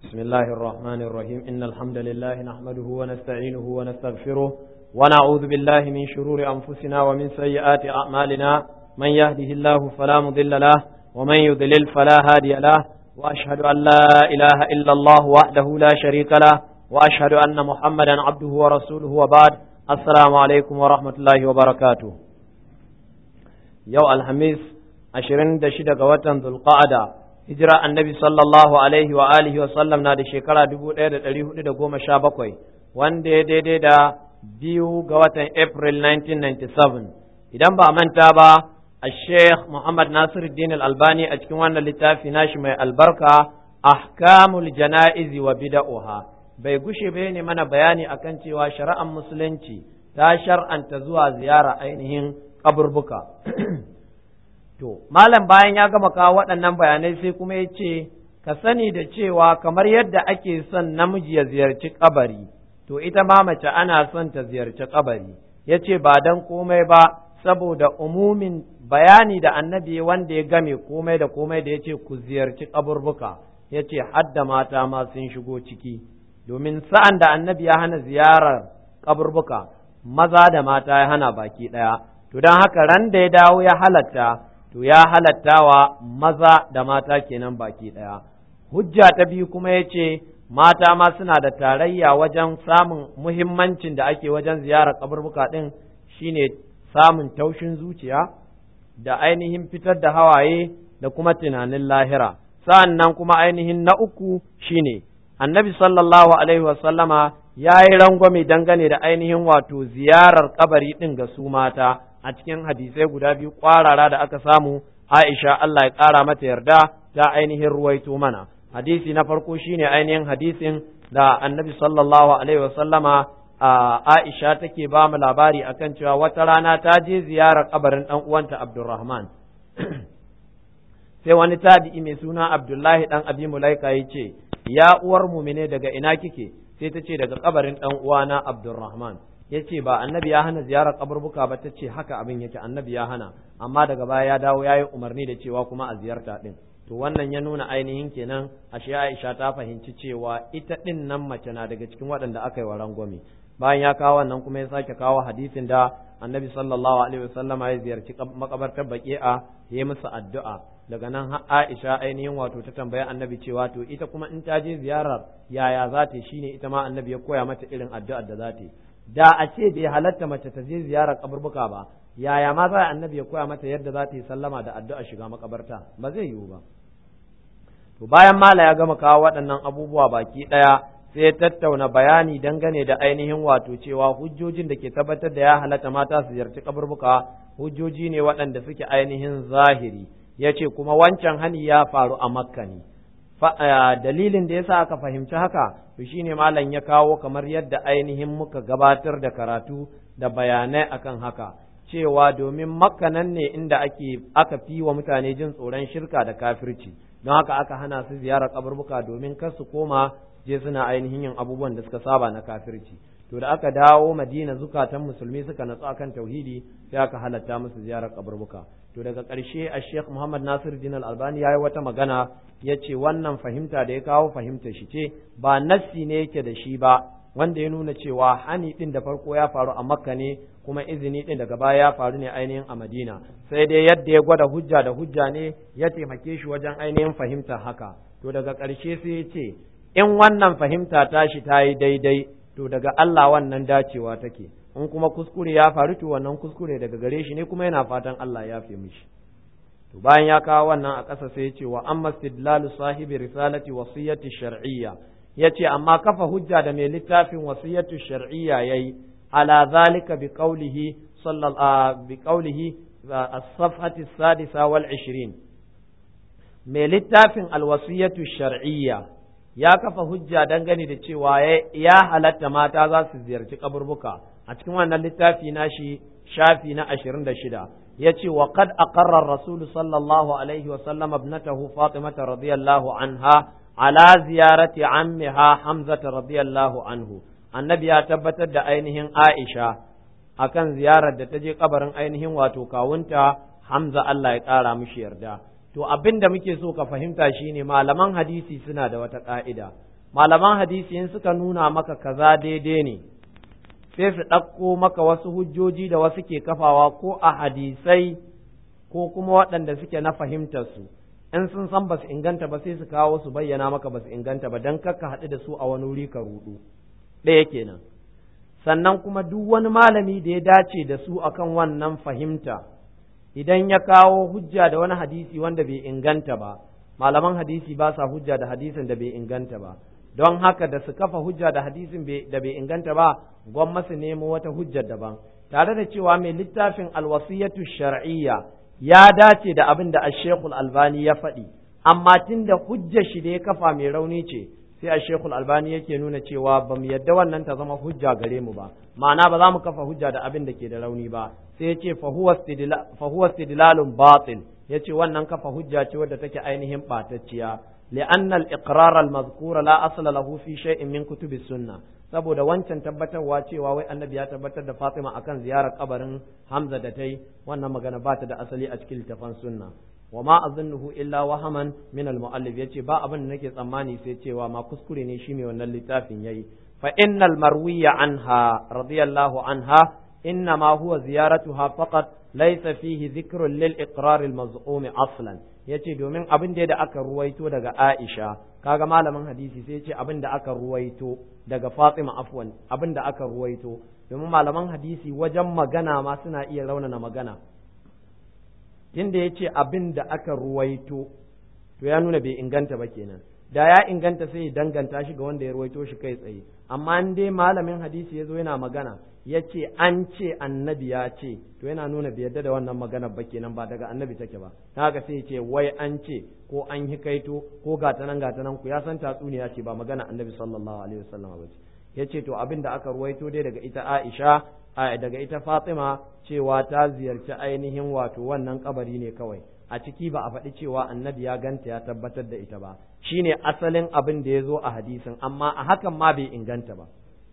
بسم الله الرحمن الرحيم إن الحمد لله نحمده ونستعينه ونستغفره ونعوذ بالله من شرور أنفسنا ومن سيئات أعمالنا من يهده الله فلا مضل له ومن يضلل فلا هادي له وأشهد أن لا إله إلا الله وحده لا شريك له وأشهد أن محمدا عبده ورسوله وبعد السلام عليكم ورحمة الله وبركاته يو الحميس ashirin da shida ga watan Zulqa'ada hijira annabi sallallahu alaihi wa alihi wa sallam na da shekara dubu ɗaya da ɗari hudu da goma sha bakwai wanda ya daidai da biyu ga watan April 1997 idan ba a manta ba a Sheikh Muhammad Nasiruddin Al-Albani a cikin wannan littafi nashi mai albarka ahkamul jana'izi wa bida'uha bai gushe bai ne mana bayani akan cewa shari'ar musulunci ta shar'anta zuwa ziyara ainihin kaburbuka To, Malam bayan ya gama kawo waɗannan bayanai sai kuma ya ce, Ka sani da cewa kamar yadda ake son namiji ya ziyarci kabari, to ita ma mace ana son ta ziyarci kabari, ya ce ba don komai ba, saboda umumin bayani da annabi wanda ya game komai da komai da ya ce ku ziyarci kaburbuka, ya ce hadda mata ma sun shigo ciki, domin sa'an da annabi ya hana ziyarar kaburbuka, maza da mata ya hana baki ɗaya, to don haka ran da ya dawo ya halatta. to ya halatta wa maza da mata kenan baki ɗaya. Hujja ta biyu kuma ya ce, mata ma suna da tarayya wajen samun muhimmancin da ake wajen ziyarar kaburbuka ɗin shine samun taushin zuciya da ainihin fitar da hawaye da kuma tunanin lahira. Sa'an nan kuma ainihin na uku shine, annabi sallallahu alaihi wasallama ya yi rangwame dangane da ainihin wato ziyarar kabari ɗin ga su mata. a cikin hadisai guda biyu ƙwarara da aka samu Aisha Allah ya ƙara mata yarda ta ainihin ruwaito mana hadisi na farko shine ainihin hadisin da annabi sallallahu alaihi wasallama Aisha take ba mu labari akan cewa wata rana ta je ziyarar kabarin dan uwanta Abdulrahman sai wani tabi'i mai suna Abdullahi dan Abi Mulaika yace ya uwar mumine daga ina kike sai ta ce daga kabarin dan uwana Abdulrahman ya ce ba annabi ya hana ziyarar kaburbuka ba ta ce haka abin yake annabi ya hana amma daga baya ya dawo ya yi umarni da cewa kuma a ziyarta din to wannan ya nuna ainihin kenan ashe Aisha ta fahimci cewa ita din nan mace na daga cikin waɗanda aka yi wa rangwame bayan ya kawo wannan kuma ya sake kawo hadisin da annabi sallallahu alaihi wasallama ya ziyarci makabartar baki'a ya yi musu addu'a daga nan Aisha ainihin wato ta tambayi annabi cewa to ita kuma in ta je ziyarar yaya za ta shine ita ma annabi ya koya mata irin addu'ar da za ta yi da a ce bai halatta mace ta je ziyarar kaburbuka ba yaya ma za annabi ya koya mata yadda za ta yi sallama da addu'a shiga makabarta ba zai yiwu ba to bayan mala ya gama kawo waɗannan abubuwa baki ɗaya sai ya tattauna bayani dangane da ainihin wato cewa hujjojin da ke tabbatar da ya halatta mata su ziyarci kaburbuka hujjoji ne waɗanda suke ainihin zahiri ya ce kuma wancan hani ya faru a makka ne dalilin da yasa aka fahimci haka to shine malam ya kawo kamar yadda ainihin muka gabatar da karatu da bayanai akan haka cewa domin makka nan ne inda ake aka fi wa mutane jin tsoron shirka da kafirci don haka aka hana su ziyarar kaburbuka domin kar su koma je suna ainihin yin abubuwan da suka saba na kafirci to da aka dawo madina zukatan musulmi suka natsu akan tauhidi sai aka halatta musu ziyarar kaburbuka to daga ƙarshe a sheikh muhammad nasir din albani ya yi wata magana ya ce wannan fahimta da ya kawo fahimta shi ce ba nassi ne yake da shi ba wanda ya nuna cewa hani din da farko ya faru a makka ne kuma izini din daga baya ya faru ne ainihin a madina sai dai yadda ya gwada hujja da hujja ne ya taimake shi wajen ainihin fahimta haka to daga ƙarshe sai ya ce in wannan fahimta tashi ta yi daidai to daga Allah wannan dacewa take in kuma kuskure ya faru to wannan kuskure daga gare shi ne kuma yana fatan Allah ya fi mishi to bayan ya kawo wannan a ƙasa sai ya ce wa amma istidlalu sahibi risalati wasiyati shar'iyya yace amma kafa hujja da mai littafin wasiyatu shar'iyya yayi ala zalika bi qawlihi sallallahu bi qawlihi as-safhati as-sadisa wal 20 mai littafin alwasiyatu shar'iyya ya kafa hujja dangane da cewa ya halatta mata za su ziyarci kaburbuka a cikin wannan littafi na shi shafi na ashirin da shida ya ce wa kad aqarra rasulu sallallahu alaihi wa sallam ibnatahu fatimata radiyallahu anha ala ziyarati ammiha hamzata radiyallahu anhu annabi ya tabbatar da ainihin aisha akan ziyarar da ta je kabarin ainihin wato kawunta hamza Allah ya kara mishi yarda to abin da muke so ka fahimta shine malaman hadisi suna da wata ƙa'ida malaman hadisi in suka nuna maka kaza daidai ne sai su ɗauko maka wasu hujjoji da wasu ke kafawa ko a hadisai ko kuma waɗanda suke na fahimtarsu in sun san ba su inganta ba sai su kawo su bayyana maka ba su inganta ba don kakka haɗu da su a wani wuri ka rudu ɗaya kenan sannan kuma duk wani malami da ya dace da su akan wannan fahimta idan ya kawo hujja da wani hadisi wanda bai inganta ba malaman hadisi ba sa hujja da hadisin da bai inganta ba don haka da su kafa hujja da hadisin da bai inganta ba gwamma su nemo wata hujjar daban tare da cewa mai littafin alwasiyatu shar'iyya ya dace da abin da ashekul albani ya faɗi amma tun da hujjar shi da ya kafa mai rauni ce sai ashekul albani yake nuna cewa ba mu yadda wannan ta zama hujja gare mu ba ma'ana ba za mu kafa hujja da abin da ke da rauni ba sai ya ce fa huwa istidlalun batil ya ce wannan kafa hujja ce wadda take ainihin ɓatacciya لأن الإقرار المذكور لا أصل له في شيء من كتب السنة saboda wancan tabbatarwa cewa wai annabi ya tabbatar da Fatima akan ziyarar kabarin Hamza da tai wannan magana ba ta da asali a cikin littafan sunna wa ma azunnuhu illa wahaman min al-muallif yace ba abin da nake tsammani sai cewa ma kuskure ne shi mai wannan littafin yayi fa innal marwiya anha radiyallahu anha إنما هو زيارتها فقط ليس فيه ذكر للإقرار المزعوم أصلا yace domin abin da aka ruwaito daga Aisha kaga malamin hadisi sai yace abin da aka ruwaito daga Fatima afwan abin da aka ruwaito domin malaman hadisi wajen magana ma suna iya raunana magana tunda yace abin da aka ruwaito to ya nuna bai inganta ba kenan da ya inganta sai ya danganta shi ga wanda ya ruwaito shi kai tsaye amma in dai malamin hadisi ya zo yana magana ya ce an ce annabi ya ce to yana nuna bai yadda da wannan maganar ba kenan ba daga annabi take ba ta haka sai ya ce wai an ce ko an hikaito ko gata nan gata nan ku ya san tatsuniya ce ba magana annabi sallallahu alaihi wasallam ba ce ya ce to abin da aka ruwaito dai daga ita Aisha daga ita Fatima cewa ta ziyarci ainihin wato wannan kabari ne kawai a ciki ba a faɗi cewa annabi ya ganta ya tabbatar da ita ba shine asalin abin da ya zo a hadisin amma a hakan ma bai inganta ba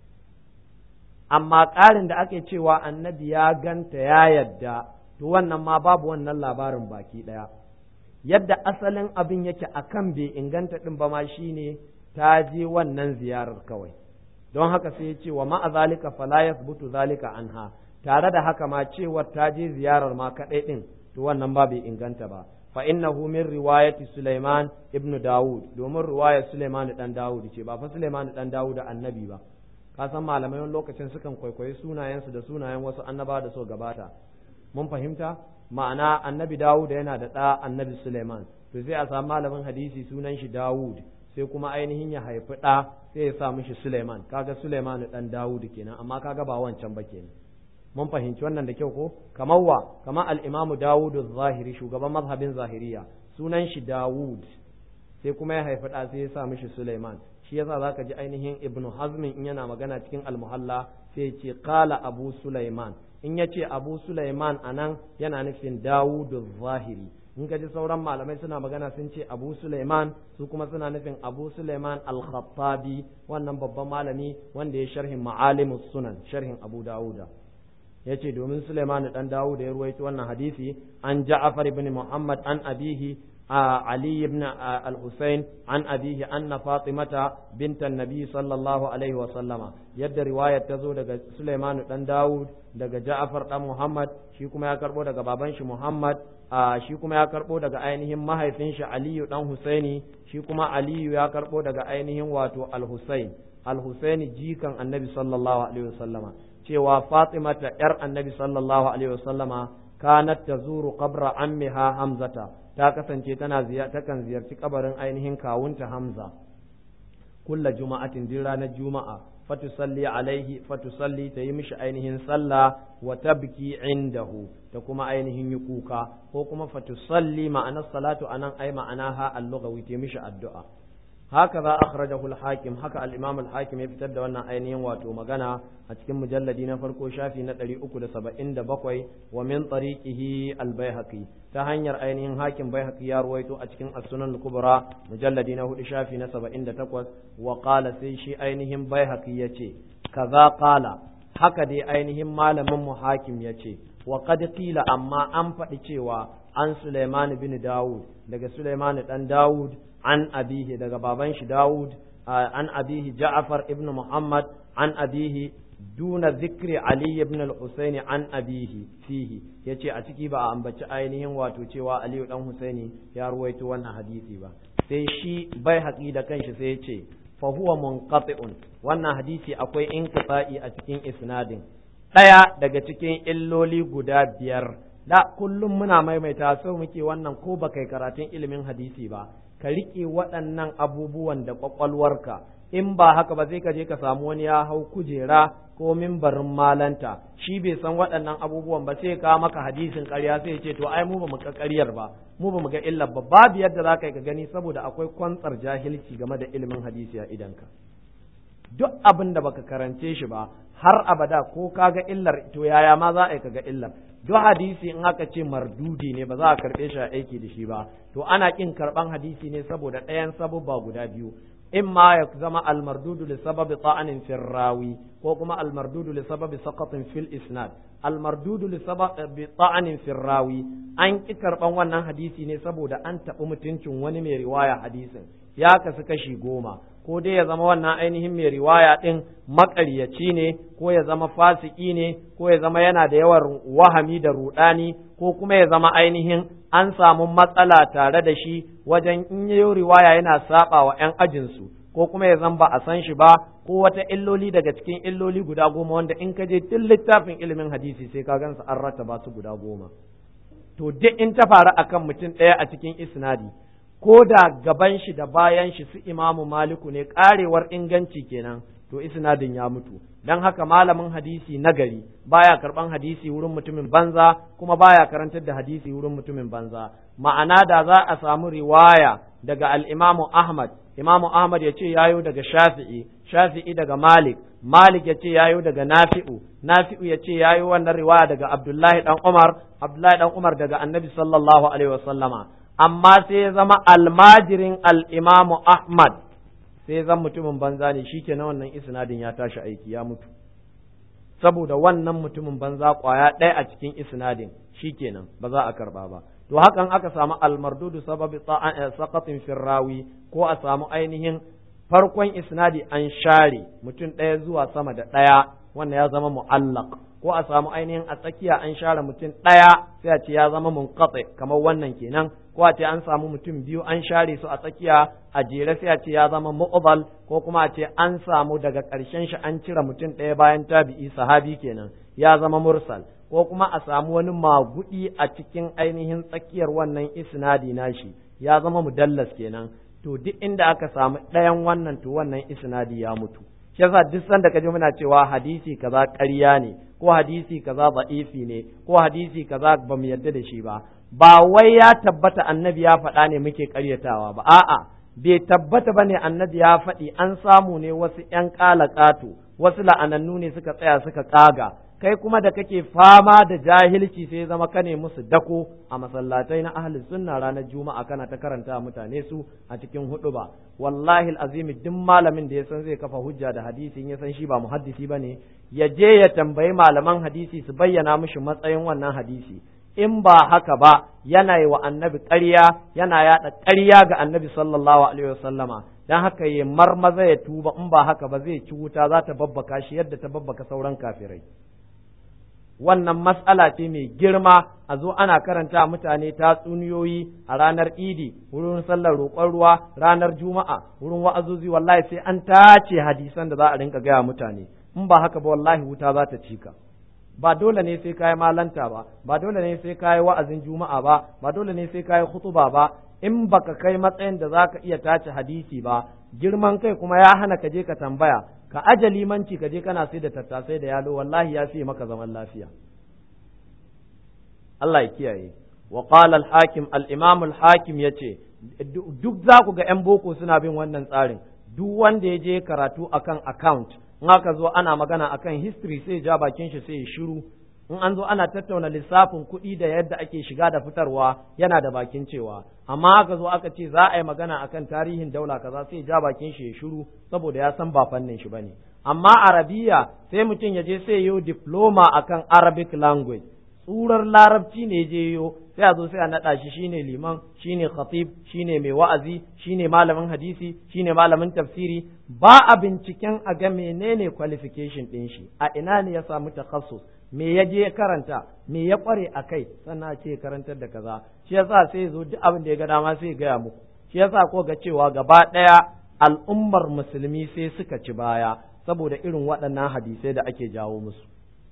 amma ƙarin da ake cewa annabi ya ganta ya yadda to wannan ma babu wannan labarin baki ɗaya yadda asalin abin yake akan bai inganta ɗin ba ma shine ta je wannan ziyarar kawai don haka sai ya ce wa ma'a zalika fala yasbutu zalika anha tare da haka ma cewar ta je ziyarar ma kaɗai ɗin to wannan ba bai inganta ba fa innahu min riwayati Sulaiman ibn Dawud domin riwayar Sulaiman dan Dawud ce ba fa Sulaiman dan Dawud annabi ba ka san malamai wani lokacin sukan kwaikwayi sunayensu da sunayen wasu annaba da so gabata mun fahimta ma'ana annabi Dawud yana da ɗa annabi Sulaiman to sai a samu malamin hadisi sunan shi Dawud sai kuma ainihin ya haifi ɗa sai ya sa mishi Sulaiman kaga Sulaiman dan Dawud kenan amma kaga ba wancan ba kenan mun fahimci wannan da kyau ko kamar wa kamar al-Imam Dawud zahiri shugaban mazhabin zahiriya sunan shi Dawud sai kuma ya haifi ɗa sai ya sa mishi Sulaiman shi yasa zaka ji ainihin Ibn Hazm in yana magana cikin al-Muhalla sai ya ce qala Abu Sulaiman in ya ce Abu Sulaiman anan yana nufin Dawud zahiri in ka ji sauran malamai suna magana sun ce Abu Sulaiman su kuma suna nufin Abu Sulaiman al-Khattabi wannan babban malami wanda ya sharhin Ma'alimus Sunan sharhin Abu Dawuda ya ce domin Suleiman dan Dawud ya ruwaito wannan hadisi an Ja'far ibn Muhammad an abihi Ali ibn al-Husayn an abihi anna Fatimata bintan Nabi sallallahu alaihi wa sallama yadda riwayar ta zo daga Suleiman dan Dawud daga Ja'far dan Muhammad shi kuma ya karbo daga baban shi Muhammad shi kuma ya karbo daga ainihin mahaifin shi Aliyu dan Husaini shi kuma Aliyu ya karbo daga ainihin wato al-Husayn al-Husaini jikan Annabi sallallahu alaihi wa sallama cewa Fatimata ‘yar annabi sallallahu Alaihi wasallama kanat ta zuru qabra ammiha Hamzata ta kasance tana takan ziyarci kabarin ainihin kawunta Hamza kulla juma'atin din ranar juma'a fatusalli alaihi fatusalli ta yi mishi ainihin sallah wa tabki indahu ta kuma ainihin yi kuka ko kuma fatusalli ma'anar salatu anan ai ma'anaha al-lughawi ta mishi addu'a هكذا أخرجه الحاكم هكا الإمام الحاكم يفتد وانا أينين واتو مغانا أتكم مجلدين فرقو شافي نتري أكد سبعين دبقوي ومن طريقه البيهقي تهنير أينين حاكم بيهقي يرويتو أتكم السنن الكبرى مجلدين هو شافي نسبعين دتقوز وقال سيشي أينهم بيهقي يتي كذا قال haka dai ainihin malamin mu hakim ya ce wa qad qila amma an faɗi cewa an Sulaiman bin Dawud daga Sulaiman dan Dawud an abihi daga baban shi Dawud an abihi ja'far ibn muhammad an abihi duna zikri ali ibn al-husaini an abihi fihi yace a ciki ba a ambaci ainihin wato cewa ali dan husaini ya ruwaito wannan hadisi ba sai shi bai haƙi da kanshi sai yace fa huwa munqati'un wannan hadisi akwai inqita'i a cikin isnadin daya daga cikin illoli guda biyar da kullum muna maimaita sau muke wannan ko ba kai karatun ilimin hadisi ba ka riƙe waɗannan abubuwan da ƙwaƙwalwarka in ba haka ba sai ka je ka samu wani ya hau kujera ko mimbarin malanta shi bai san waɗannan abubuwan ba sai ka maka hadisin ƙarya sai ce to ai mu ba mu ga ƙaryar ba mu ba mu ga illar ba babu yadda za ka yi ka gani saboda akwai kwantsar jahilci game da ilimin hadisi a idanka duk abin da baka karance shi ba har abada ko ka ga illar to yaya ma za a yi ka ga illar duk hadisi in aka ce mardudi ne ba za a karɓe shi a aiki da shi ba to ana ƙin karɓan hadisi ne saboda ɗayan sabubba guda biyu imma ya zama almardudu li sababi ta'anin fil rawi ko kuma almardudu li sababi saqatin fil isnad almardudu li sababi ta'anin fil rawi an ki karban wannan hadisi ne saboda an taɓi mutuncin wani mai riwaya hadisin ya kasu kashi goma ko dai ya zama wannan ainihin mai riwaya ɗin maƙaryaci ne ko ya zama fasiki ne ko ya zama yana da yawan wahami da ruɗani ko kuma ya zama ainihin an samu matsala tare da shi wajen in yi riwaya yana saba wa 'yan ajinsu ko kuma ya zama ba a san shi ba ko wata illoli daga cikin illoli guda goma wanda in ka je tun littafin ilimin hadisi sai ka gansa an rattaba su guda goma to duk in ta faru akan mutum ɗaya a cikin isnadi ko da gaban shi da bayan shi su imamu maliku ne karewar inganci kenan to isnadin ya mutu dan haka malamin hadisi nagari baya karban hadisi wurin mutumin banza kuma baya karantar da hadisi wurin mutumin banza ma'ana da za a samu riwaya daga al-imamu ahmad imamu ahmad ya ce yayo daga shafi'i shafi'i daga malik malik ya ce yayo daga nafi'u nafi'u ya ce yayo wannan riwaya daga abdullahi dan umar abdullahi dan umar daga annabi sallallahu alaihi wasallama amma sai ya zama almajirin al'imamu Ahmad sai ya zama mutumin banza ne shi ke na wannan isnadin ya tashi aiki ya mutu saboda wannan mutumin banza kwaya ɗaya a cikin isnadin shi kenan ba za a karba ba to hakan aka samu almardudu sababi saqatin firrawi ko a samu ainihin farkon isnadi an share mutum ɗaya zuwa sama da ɗaya wannan ya zama mu'allaq ko a samu ainihin a tsakiya an share mutum ɗaya sai a ce ya zama munqati kamar wannan kenan ko a ce an samu mutum biyu an share su a tsakiya a jere sai a ce ya zama mu'dal ko kuma a ce an samu daga ƙarshen shi an cire mutum ɗaya bayan tabi'i sahabi kenan ya zama mursal ko kuma a samu wani magudi a cikin ainihin tsakiyar wannan isnadi nashi ya zama mudallas kenan to duk inda aka samu ɗayan wannan to wannan isnadi ya mutu shi yasa duk sanda kaje muna cewa hadisi kaza ƙarya ne ko hadisi kaza da'ifi ne ko hadisi kaza ba mu yarda da shi ba ba wai ya tabbata annabi ya faɗa ne muke ƙaryatawa ba a'a bai tabbata ba ne annabi ya faɗi an samu ne wasu ƴan ƙalaƙato wasu la'anannu ne suka tsaya suka ƙaga kai kuma da kake fama da jahilci sai zama kane musu dako a masallatai na ahli sunna ranar juma'a kana ta karanta mutane su a cikin hudu ba wallahi azimi duk malamin da ya san zai kafa hujja da hadisi in ya san shi ba muhaddisi bane ya je ya tambayi malaman hadisi su bayyana mishi matsayin wannan hadisi in ba haka ba yana yi wa annabi ƙarya yana yaɗa ƙarya ga annabi sallallahu alaihi wasallama dan haka ya marmaza ya tuba in ba haka ba zai ci wuta za ta babbaka shi yadda ta babbaka sauran kafirai wannan matsala ce mai girma a zo ana karanta mutane tatsuniyoyi a ranar idi wurin sallar roƙon ruwa ranar juma'a wurin wa'azozi wallahi sai an tace hadisan da za a rinka gaya mutane in ba haka ba wallahi wuta za ta cika ba dole ne sai kayi malanta ba ba dole ne sai kayi wa'azin juma'a ba ba dole ne sai kayi khutuba ba in baka kai matsayin da zaka iya tace hadisi ba girman kai kuma ya hana ka je ka tambaya ka aje limanci ka je kana sai da tattasai da yalo wallahi ya fi maka zaman lafiya Allah ya kiyaye wa qala al-hakim al-imam al-hakim yace duk za ku ga yan boko suna bin wannan tsarin duk wanda ya je karatu akan account in aka zo ana magana akan history sai ja bakin shi sai ya shiru in an zo ana tattauna lissafin kuɗi da yadda ake shiga da fitarwa yana da bakin cewa amma aka zo aka ce za a yi magana akan tarihin daula kaza sai ja bakin shi ya shiru saboda ya san ba fannin shi bane amma arabiya sai mutum ya je sai yo diploma akan arabic language tsurar larabci ne je yo sai a zo sai a naɗa shi shine liman shine khatib shine mai wa'azi shine malamin hadisi shine malamin tafsiri ba a binciken a ga menene qualification ɗin shi a ina ne ya samu takhassus me ya je karanta me ya kware a kai sannan a ce karantar da kaza shi yasa sai zo duk abin da ya ga dama sai ya gaya muku shi yasa ko ga cewa gaba ɗaya al'ummar musulmi sai suka ci baya saboda irin waɗannan hadisai da ake jawo musu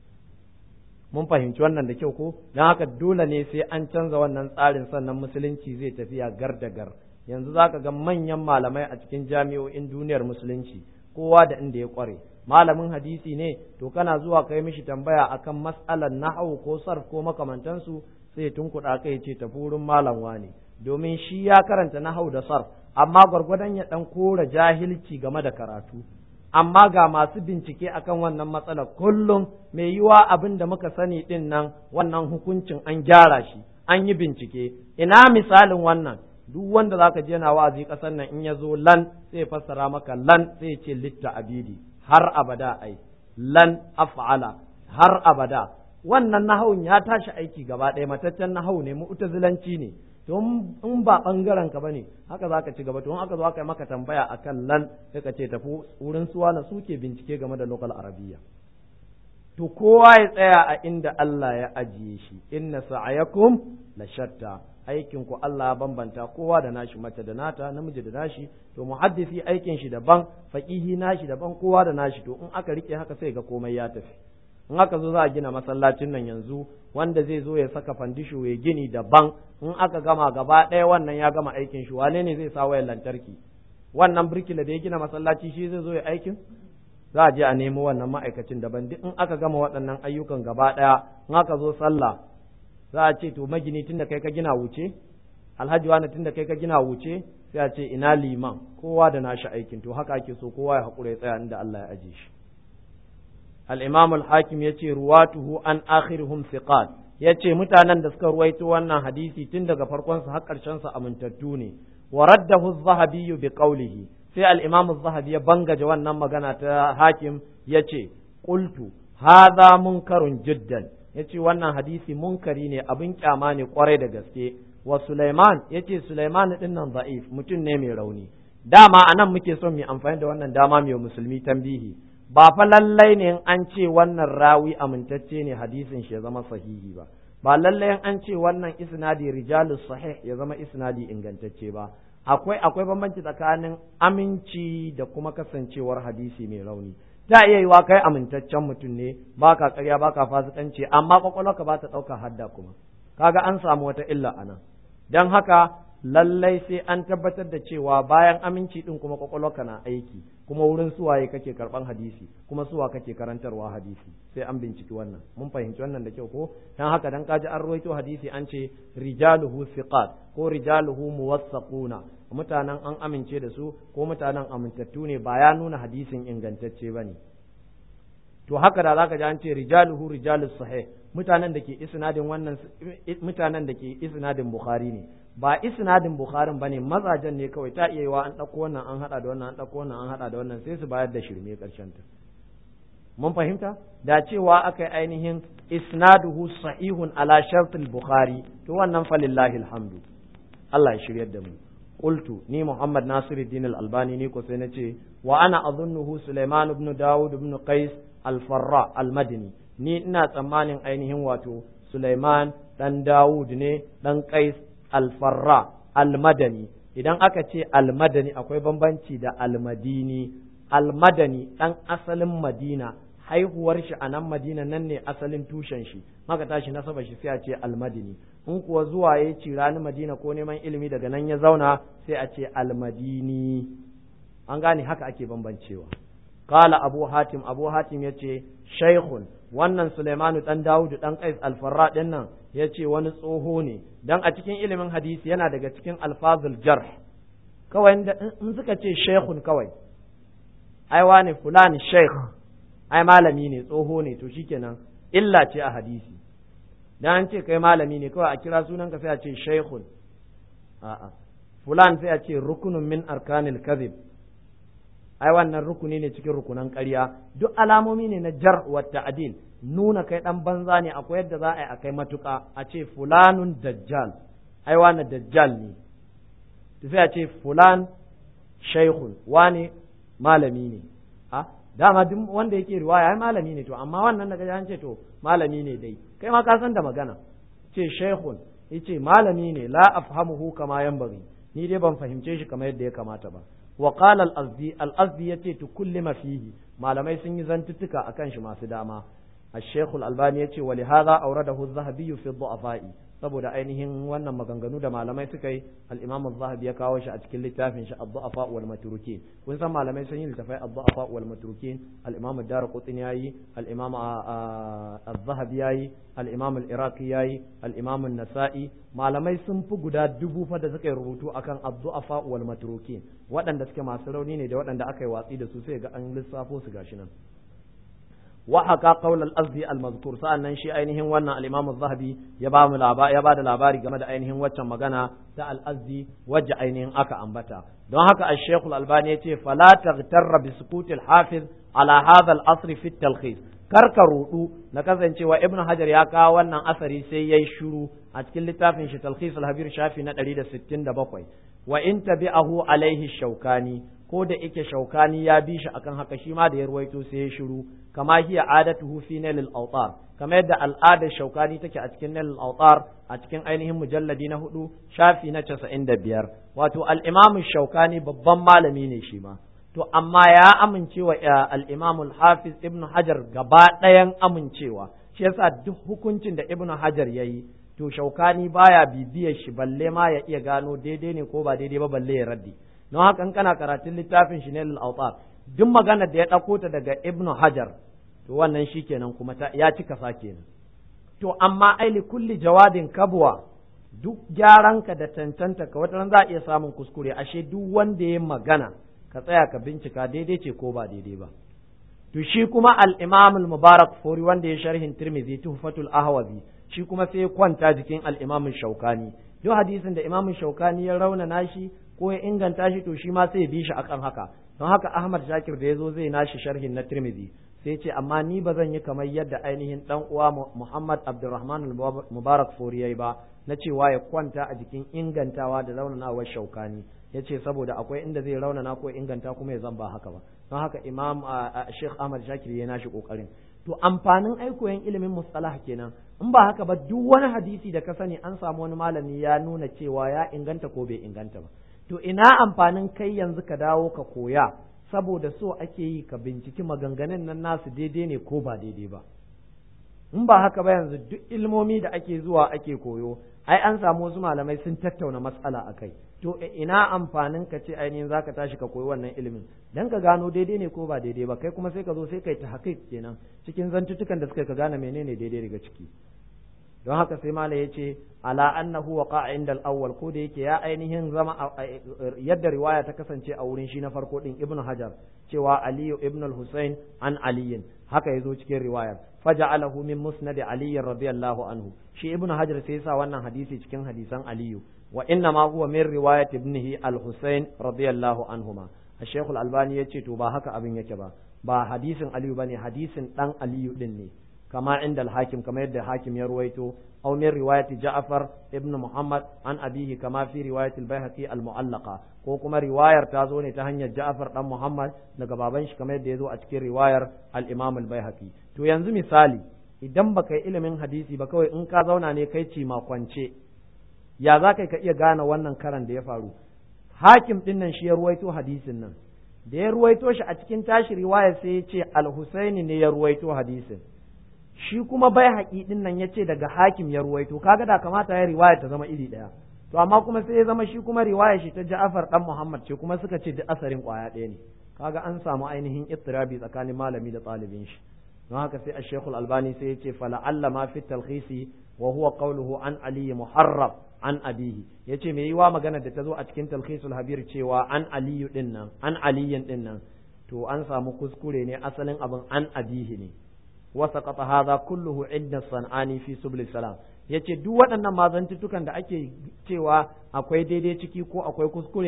mun fahimci wannan da kyau ko don haka dole ne sai an canza wannan tsarin sannan musulunci zai tafiya gar da gar yanzu za ka ga manyan malamai a cikin jami'o'in duniyar musulunci kowa da inda ya kware malamin hadisi ne to kana zuwa kai mishi tambaya akan mas'alar nahwu ko sarf ko makamantansu sai tunkuɗa kai ce tafi wurin malam wane domin shi ya karanta nahwu da sarf amma gwargwadon ya dan kora jahilci game da karatu amma ga masu bincike akan wannan matsalar kullum mai yiwa abin da muka sani din nan wannan hukuncin an gyara shi an yi bincike ina misalin wannan duk wanda zaka je na wa'azi kasar nan in ya zo lan sai fassara maka lan sai ce litta abidi har abada ai lan af'ala har abada wannan nahawun ya tashi aiki gaba ɗaya mataccen nahawu ne mu'tazilanci ne to in ba bangaren ka bane haka zaka ci gaba to in aka zo aka yi maka tambaya akan lan sai ka ce tafi wurin suwa na suke bincike game da local arabiya to kowa ya tsaya a inda Allah ya ajiye shi inna sa'ayakum la shatta aikin ku Allah ya bambanta kowa da nashi mace da nata namiji da nashi to muhaddisi aikin shi daban faqihi nashi daban kowa da nashi to in aka rike haka sai ga komai ya tafi in aka zo za a gina masallacin nan yanzu wanda zai zo ya saka fandisho ya gini daban in aka gama gaba ɗaya wannan ya gama aikin shi wane ne zai sa wayar lantarki wannan birkila da ya gina masallaci shi zai zo ya aikin za a je a nemo wannan ma'aikacin daban duk in aka gama waɗannan ayyukan gaba ɗaya in aka zo sallah za a ce to magini tun da kai ka gina wuce alhaji wani tun da kai ka gina wuce sai a ce ina liman kowa da nashi aikin to haka ake so kowa ya haƙura ya tsaya inda Allah ya aje shi al-imam al-hakim yace ruwatuhu an akhiruhum thiqat yace mutanen da suka ruwaito wannan hadisi tun daga farkon sa har karshen sa amintattu ne wa raddahu az-zahabi bi qawlihi sai al-imam az-zahabi ya bangaje wannan magana ta hakim yace qultu hadha munkarun jiddan yace wannan hadisi munkari ne abin kyama ne kwarai da gaske wa Sulaiman yace Sulaiman din nan da'if mutum ne mai rauni dama anan muke son mu amfani da wannan dama mai musulmi tambihi ba fa lallai ne an ce wannan rawi amintacce ne hadisin shi ya zama sahihi ba ba lallai an ce wannan isnadi rijalus sahih ya zama isnadi ingantacce ba akwai akwai bambanci tsakanin aminci da kuma kasancewar hadisi mai rauni ta iya yiwa kai amintaccen mutum ne baka ƙarya baka fasikanci amma kwakwalwarka ba ta ɗauka hadda kuma kaga an samu wata illa anan don haka lallai sai an tabbatar da cewa bayan aminci din kuma kwakwalwarka na aiki kuma wurin suwaye kake karban hadisi kuma suwa kake karantarwa hadisi sai an binciki wannan mun fahimci wannan da kyau ko dan haka dan kaji an ruwaito hadisi an ce rijaluhu thiqat ko rijaluhu muwassaquna mutanen an amince da su ko mutanen amintattu ne ba ya nuna hadisin ingantacce bane to haka da zaka ji an ce rijaluhu rijalus sahih mutanen da ke isnadin wannan mutanen da ke isnadin bukhari ne ba isnadin bukharin bane mazajen ne kawai ta iya yiwa an ɗauko wannan an haɗa da wannan an ɗauko wannan an haɗa da wannan sai su bayar da shirme ƙarshen ta mun fahimta da cewa aka yi ainihin isnaduhu sahihun ala shartul bukhari to wannan falillahi alhamdu Allah ya shiryar da mu qultu ni Muhammad Nasiruddin al-Albani ni ko sai na ce wa ana azunnuhu Sulaiman ibn Dawud ibn Qais al-Farra al-Madini ni ina tsammanin ainihin wato Sulaiman dan Dawud ne dan Qais alfarra almadani idan aka ce almadani akwai bambanci da almadini almadani ɗan asalin madina haihuwar shi a nan madina nan ne asalin tushen shi maka tashi nasaba shi sai a ce almadini in kuwa zuwa ya ci rani madina ko neman ilimi daga nan ya zauna sai a ce almadini an gane haka ake bambancewa qala abu hatim abu hatim yace shaykhun wannan Sulaimanu dan Dawudu dan Qais al-Farra din nan yace wani tsoho ne dan a cikin ilimin hadisi yana daga cikin alfazul jarh kawai in suka ce shaykhun kawai ai wani fulani shaykh ai malami ne tsoho ne to shikenan illa ce a hadisi dan an ce kai malami ne kawai a kira sunanka sai a ce shaykhun a'a fulan sai a ce rukunun min arkanil kadhib ai wannan rukuni ne cikin rukunan ƙarya duk alamomi ne na jar wa ta'dil nuna kai dan banza ne akwai yadda za a yi akai matuƙa a ce fulanun dajjal ai wannan dajjal ne sai a ce fulan shaikhun wani malami ne a dama duk wanda yake riwaya ai malami ne to amma wannan daga an ce to malami ne dai kai ma ka san da magana ce shaikhun yace malami ne la afhamuhu kama yanbaghi ni dai ban fahimce shi kamar yadda ya kamata ba wa qala al-azdi al-azdi yace to kullima fihi malamai sun yi zantuttuka akan shi masu dama الشيخ الألباني يتي ولهذا أورده الذهبي في الضعفاء saboda ainihin wannan maganganu da malamai suka yi al-Imam az-Zahabi ya kawo shi a cikin littafin shi ad-Du'afa wal Matrukin kun san malamai sun yi littafai ad-Du'afa wal Matrukin al-Imam ad-Darqutni yayi al-Imam az-Zahabi yayi al-Imam al-Iraqi yayi al-Imam an-Nasa'i malamai sun fi guda dubu fa da suka yi rubutu akan ad-Du'afa wal Matrukin waɗanda suke masu rauni ne da waɗanda aka yi watsi da su sai ga an lissafo su gashi nan وحكى قول الأزدي المذكور سألنا شيء أينهم وانا الإمام الذهبي يبا ملابا يبا دلاباري كما أينهم وچا مغانا تا الأزدي وجع أينهم أكا أنبتا دون هكا الشيخ الألباني فلا تغتر بسكوت الحافظ على هذا الأصر في التلخيص karka rudu na kasancewa ibn hajar ya kawo wannan asari sai yayi shiru a cikin littafin shi talkhis al-habir shafi na 167 wa in tabi'ahu alaihi shaukani ko da yake shaukani ya bi shi akan haka shi ma da ya ruwaito sai ya shiru kama hiya adatuhu fi nailil awtar kama yadda al'adar shaukani take a cikin nailil awtar a cikin ainihin mujalladi na hudu shafi na casa'in da biyar wato al'imamu shaukani babban malami ne shi ma to amma ya amincewa al'imamul hafiz ibn hajar gaba ɗayan amincewa shi yasa duk hukuncin da ibn hajar ya yi to shaukani baya bibiyar shi balle ma ya iya gano daidai ne ko ba daidai ba balle ya raddi don haka in kana karatun littafin shi ne al duk magana da ya ɗauko ta daga ibn hajar to wannan shi kenan kuma ya cika sa kenan to amma aili kulli jawadin kabwa duk gyaranka da cancanta ka wata za a iya samun kuskure ashe duk wanda ya magana ka tsaya ka bincika daidai ce ko ba daidai ba to shi kuma al-imam al-mubarak fori wanda ya sharhin tirmidhi tuhfatul ahwazi shi kuma sai ya kwanta jikin al-imam shaukani duk hadisin da imam shaukani ya rauna nashi ko ya inganta shi to shi ma sai ya bi shi akan haka don haka Ahmad Shakir da yazo zai nashi sharhin na Tirmidhi sai ce amma ni ba zan yi kamar yadda ainihin dan uwa Muhammad Abdulrahman Mubarak Fori yayi ba na cewa ya kwanta a jikin ingantawa da raunanawar shaukani yace saboda akwai inda zai raunana ko inganta kuma ya zan ba haka ba don haka Imam Sheikh Ahmad Shakir ya nashi kokarin to amfanin aikoyin ilimin mustalah kenan in ba haka ba duk wani hadisi da ka sani an samu wani malami ya nuna cewa ya inganta ko bai inganta ba to ina amfanin kai yanzu ka dawo ka koya saboda so ake yi ka binciki maganganun nan nasu daidai ne ko ba daidai ba in ba haka ba yanzu duk ilmomi da ake zuwa ake koyo ai an samu wasu malamai sun tattauna matsala a kai to ina amfanin ka ce ainihin zaka tashi ka koyi wannan ilimin dan ka gano daidai ne ko ba daidai ba kai kuma sai ka zo sai kai ta haƙiƙ kenan cikin zantutukan da suka ka gane menene daidai daga ciki don haka sai mala ya ce ala annahu wa inda al-awwal ko da yake ya ainihin zama yadda riwaya ta kasance a wurin shi na farko din ibn hajar cewa aliyu ibn al-husayn an aliyin haka yazo cikin riwayar faja'alahu min musnad ali radiyallahu anhu shi ibn hajar sai sa wannan hadisi cikin hadisan aliyu wa inna ma huwa min riwayat ibnihi al-husayn radiyallahu anhuma الشيخ الألباني يتي تو با haka abin yake ba ba hadisin aliyu bane hadisin dan aliyu din ne كما عند الحاكم كما يد الحاكم يرويته أو من رواية جعفر ابن محمد عن أبيه كما في رواية البيهقي المعلقة ko kuma riwayar ta zo ne ta hanyar Ja'far dan Muhammad daga baban shi kamar yadda ya zo a cikin riwayar al-Imam al-Baihaqi to yanzu misali idan baka yi ilimin hadisi ba kawai in ka zauna ne kai ci kwance ya za ka iya gane wannan karan da ya faru hakim din nan shi ya ruwaito hadisin nan da ya ruwaito shi a cikin tashi riwayar sai ya ce al-Husaini ne ya ruwaito hadisin shi kuma bai haƙi ɗin nan ya ce daga hakim ya ruwaito kaga da kamata ya riwaya ta zama iri ɗaya to amma kuma sai ya zama shi kuma riwaya shi ta Ja'far dan Muhammad ce kuma suka ce duk asarin ƙwaya ɗaya ne kaga an samu ainihin ittirabi tsakanin malami da ɗalibin shi don haka sai Ash-Shaykh Al-Albani sai ya ce fala alla ma fi talkhisi wa huwa qawluhu an Ali muharraf an abihi yace me yiwa magana da ta zo a cikin talkhisul habir cewa an aliyu din nan an aliyin din nan to an samu kuskure ne asalin abin an abihi ne وسقط هذا كله عند الصنعاني في سبل السلام yace duk waɗannan mazantuttukan da ake cewa akwai daidai ciki ko akwai kuskure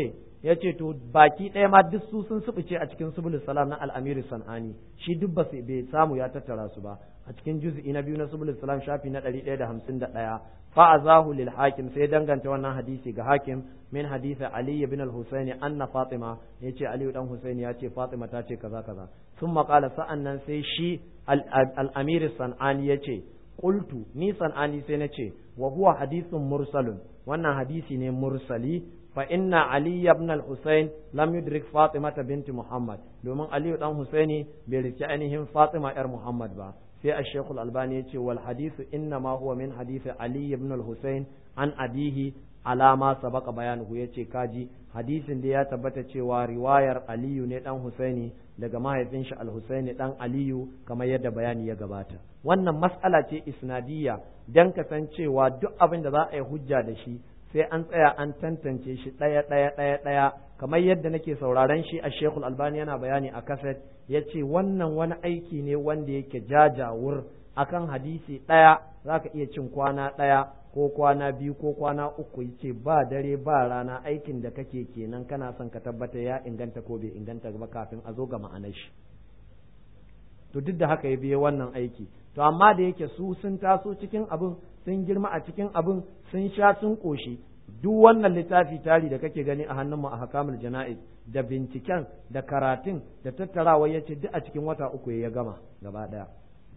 ya ce to baki ɗaya ma duk su sun subuce a cikin subul salam na al'amiri san'ani shi duk ba bai samu ya tattara su ba a cikin juz'i na biyu na subul salam shafi na ɗari ɗaya da hamsin da ɗaya fa'azahu lil hakim sai danganta wannan hadisi ga hakim min hadisi ali ibn al-husaini anna fatima yace ali dan husaini ya ce fatima ta ce kaza kaza thumma qala sa'annan sai shi al-amir san'ani yace qultu ni san'ani sai nace wa huwa hadithun mursalun wannan hadisi ne mursali fa inna ali ibn al-husayn lam yudrik fatima binti muhammad domin ali dan husaini bai rike ainihin fatima yar muhammad ba sai ash-shaykh al-albani yace wal hadithu inna ma huwa min hadisi ali ibn al-husayn an abihi alama sabaka bayanuhu yace kaji hadisin da ya tabbata cewa riwayar aliyu ne dan husaini daga mahaifin shi al-husaini dan aliyu kamar yadda bayani ya gabata wannan mas'ala ce isnadiyya dan kasancewa duk abin da za a yi hujja da shi sai an tsaya an tantance shi ɗaya ɗaya ɗaya ɗaya kamar yadda nake sauraron shi a shekul albani yana bayani a kaset ya ce wannan wani aiki ne wanda yake jajawur akan hadisi ɗaya za ka iya cin kwana ɗaya ko kwana biyu ko kwana uku ya ce ba dare ba rana aikin da kake kenan kana son ka tabbata ya inganta ko bai inganta ba kafin a zo ga ma'anar shi to duk da haka ya biye wannan aiki to amma da yake su sun taso cikin abin sun girma a cikin abin sun sha sun ƙoshi duk wannan littafi tari da kake gani a hannunmu a hakamul jana'iz da binciken da karatun da tattarawa ya ce duk a cikin wata uku ya gama gaba ɗaya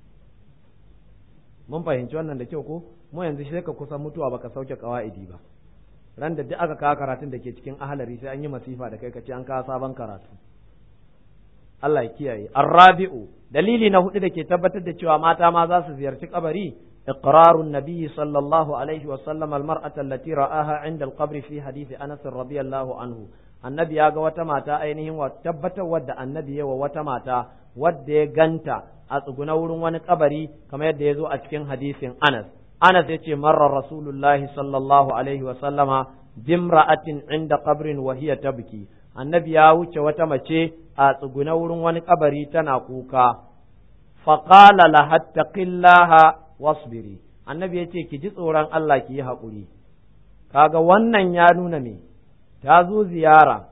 mun fahimci wannan da kyau ko mu yanzu sai ka kusan mutuwa baka sauke kawa'idi ba ran da duk aka kawo karatun da ke cikin ahalari sai an yi masifa da kai ka ce an kawo sabon karatu Allah ya kiyaye arrabi'u dalili na hudu da ke tabbatar da cewa mata ma za su ziyarci kabari إقرار النبي صلى الله عليه وسلم المرأة التي رآها عند القبر في حديث أنس رضي الله عنه النبي يا وتماتا أينهم وتبت ود النبي وتماتا ود جنتا أتقنا ورون wani kabari kamar yadda ya zo a cikin hadisin Anas Anas yace marra Rasulullahi sallallahu alaihi wa sallama bimra'atin inda qabrin wa hiya tabki annabi ya wuce wata mace a tsuguna wurin wani kabari tana kuka faqala laha taqillaha wasbiri annabi ya ce ki ji tsoron Allah ki yi haƙuri kaga wannan ya nuna me ta zo ziyara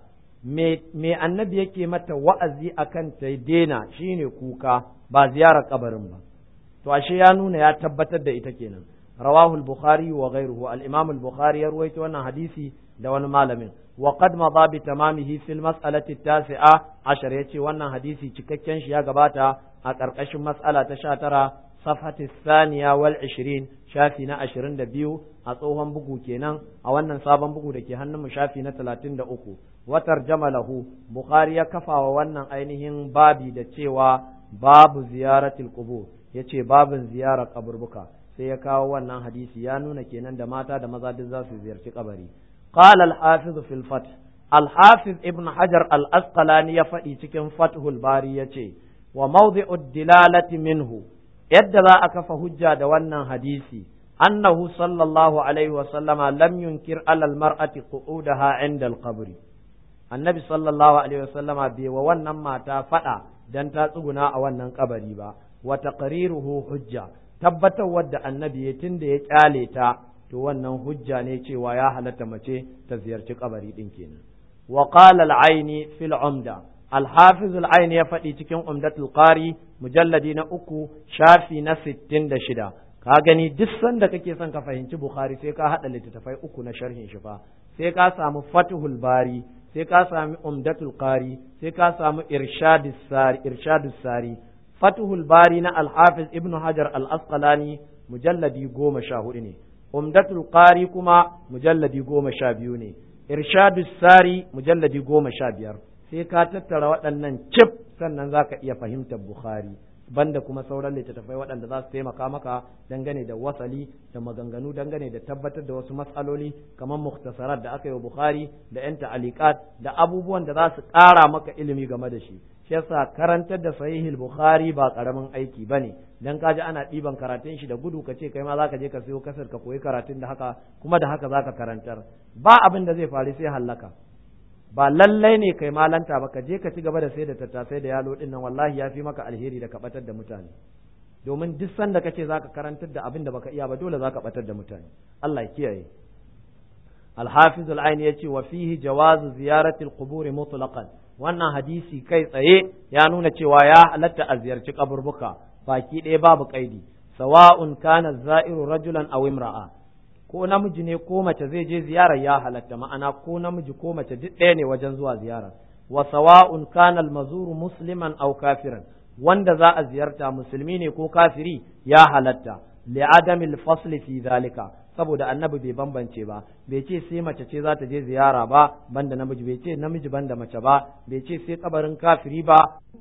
me annabi yake mata wa'azi akan ta daina shine kuka ba ziyarar kabarin ba to ashe ya nuna ya tabbatar da ita kenan rawahul bukhari wa ghayruhu al-imam al-bukhari ya ruwaito wannan hadisi da wani malamin wa qad madha bi tamamihi fil mas'alati at-tasi'a ashar yace wannan hadisi cikakken shi ya gabata a ƙarƙashin mas'ala ta 19 صفحة الثانية والعشرين شافي نا عشرين دا بيو أصوهم بقو كينان أو أنن صابن بقو دا كيهنم شافي نا تلاتين دا أكو وترجم له بخاري كفا وأنن أينهن بابي دا تيوا باب زيارة القبور yace babin ziyarar kaburbuka sai ya kawo wannan hadisi ya nuna kenan da mata da maza duk za su ziyarci kabari qala al-hafiz fil fath al-hafiz ibn hajar al-asqalani ya faɗi cikin fathul bari yace wa mawdi'u dilalati minhu yadda za a kafa hujja da wannan hadisi annahu sallallahu alaihi wa sallama lam yunkir alal mar'ati qu'udaha inda al-qabr annabi sallallahu alaihi wa sallama bai wa wannan mata fada dan ta tsuguna a wannan kabari ba wa taqriruhu hujja tabbatar wadda annabi ya tunda ya kyale ta to wannan hujja ne cewa ya halatta mace ta ziyarci kabari din kenan wa qala al-aini fil umda الحافظ العين ya faɗi cikin umdatul qari mujalladi na uku shafi na sittin da shida ka gani duk sanda kake son ka fahimci bukhari sai ka haɗa littattafai uku na sharhin shi fa sai ka samu fatuhul bari sai ka sami umdatul qari sai ka samu irshadus sari irshadus sari fatuhul bari na al-hafiz ibn hajar al-asqalani mujalladi goma sha hudu ne umdatul qari kuma mujalladi goma sha biyu ne irshadus sari mujalladi goma sha biyar sai ka tattara waɗannan cif sannan za ka iya fahimtar Bukhari banda kuma sauran littattafai waɗanda za su taimaka maka dangane da wasali da maganganu dangane da tabbatar da wasu matsaloli kamar muktasarat da aka yi wa Bukhari da yan ta'alikat da abubuwan da za su ƙara maka ilimi game da shi shi yasa karantar da sahihul Bukhari ba karamin aiki bane dan kaji ana ɗiban karatun shi da gudu ka ce kai ma zaka je ka sayo kasar ka koyi karatun da haka kuma da haka zaka karantar ba abin da zai faru sai hallaka ba lallai ne kai malanta ba ka je ka ci gaba da sai da tattasai da yalo din nan wallahi ya fi maka alheri da ka batar da mutane domin duk sanda kace zaka karantar da abin da baka iya ba dole zaka batar da mutane Allah ya kiyaye al-hafiz al-aini yace wa fihi jawazu ziyarati al-qubur mutlaqan wannan hadisi kai tsaye ya nuna cewa ya halatta a ziyarci kaburbuka baki ɗaya babu kaidi sawa'un kana za'iru rajulan aw imra'a ko namiji ne ko mace zai je ziyarar ya halatta ma'ana ko namiji ko mace duk ɗaya ne wajen zuwa ziyarar wa sawa'un kana al-mazuru musliman aw kafiran wanda za a ziyarta musulmi ne ko kafiri ya halatta li'adamil fasli fi zalika saboda annabi bai bambance ba bai ce sai mace ce za ta je ziyara ba banda namiji bai ce namiji banda mace ba bai ce sai kabarin kafiri ba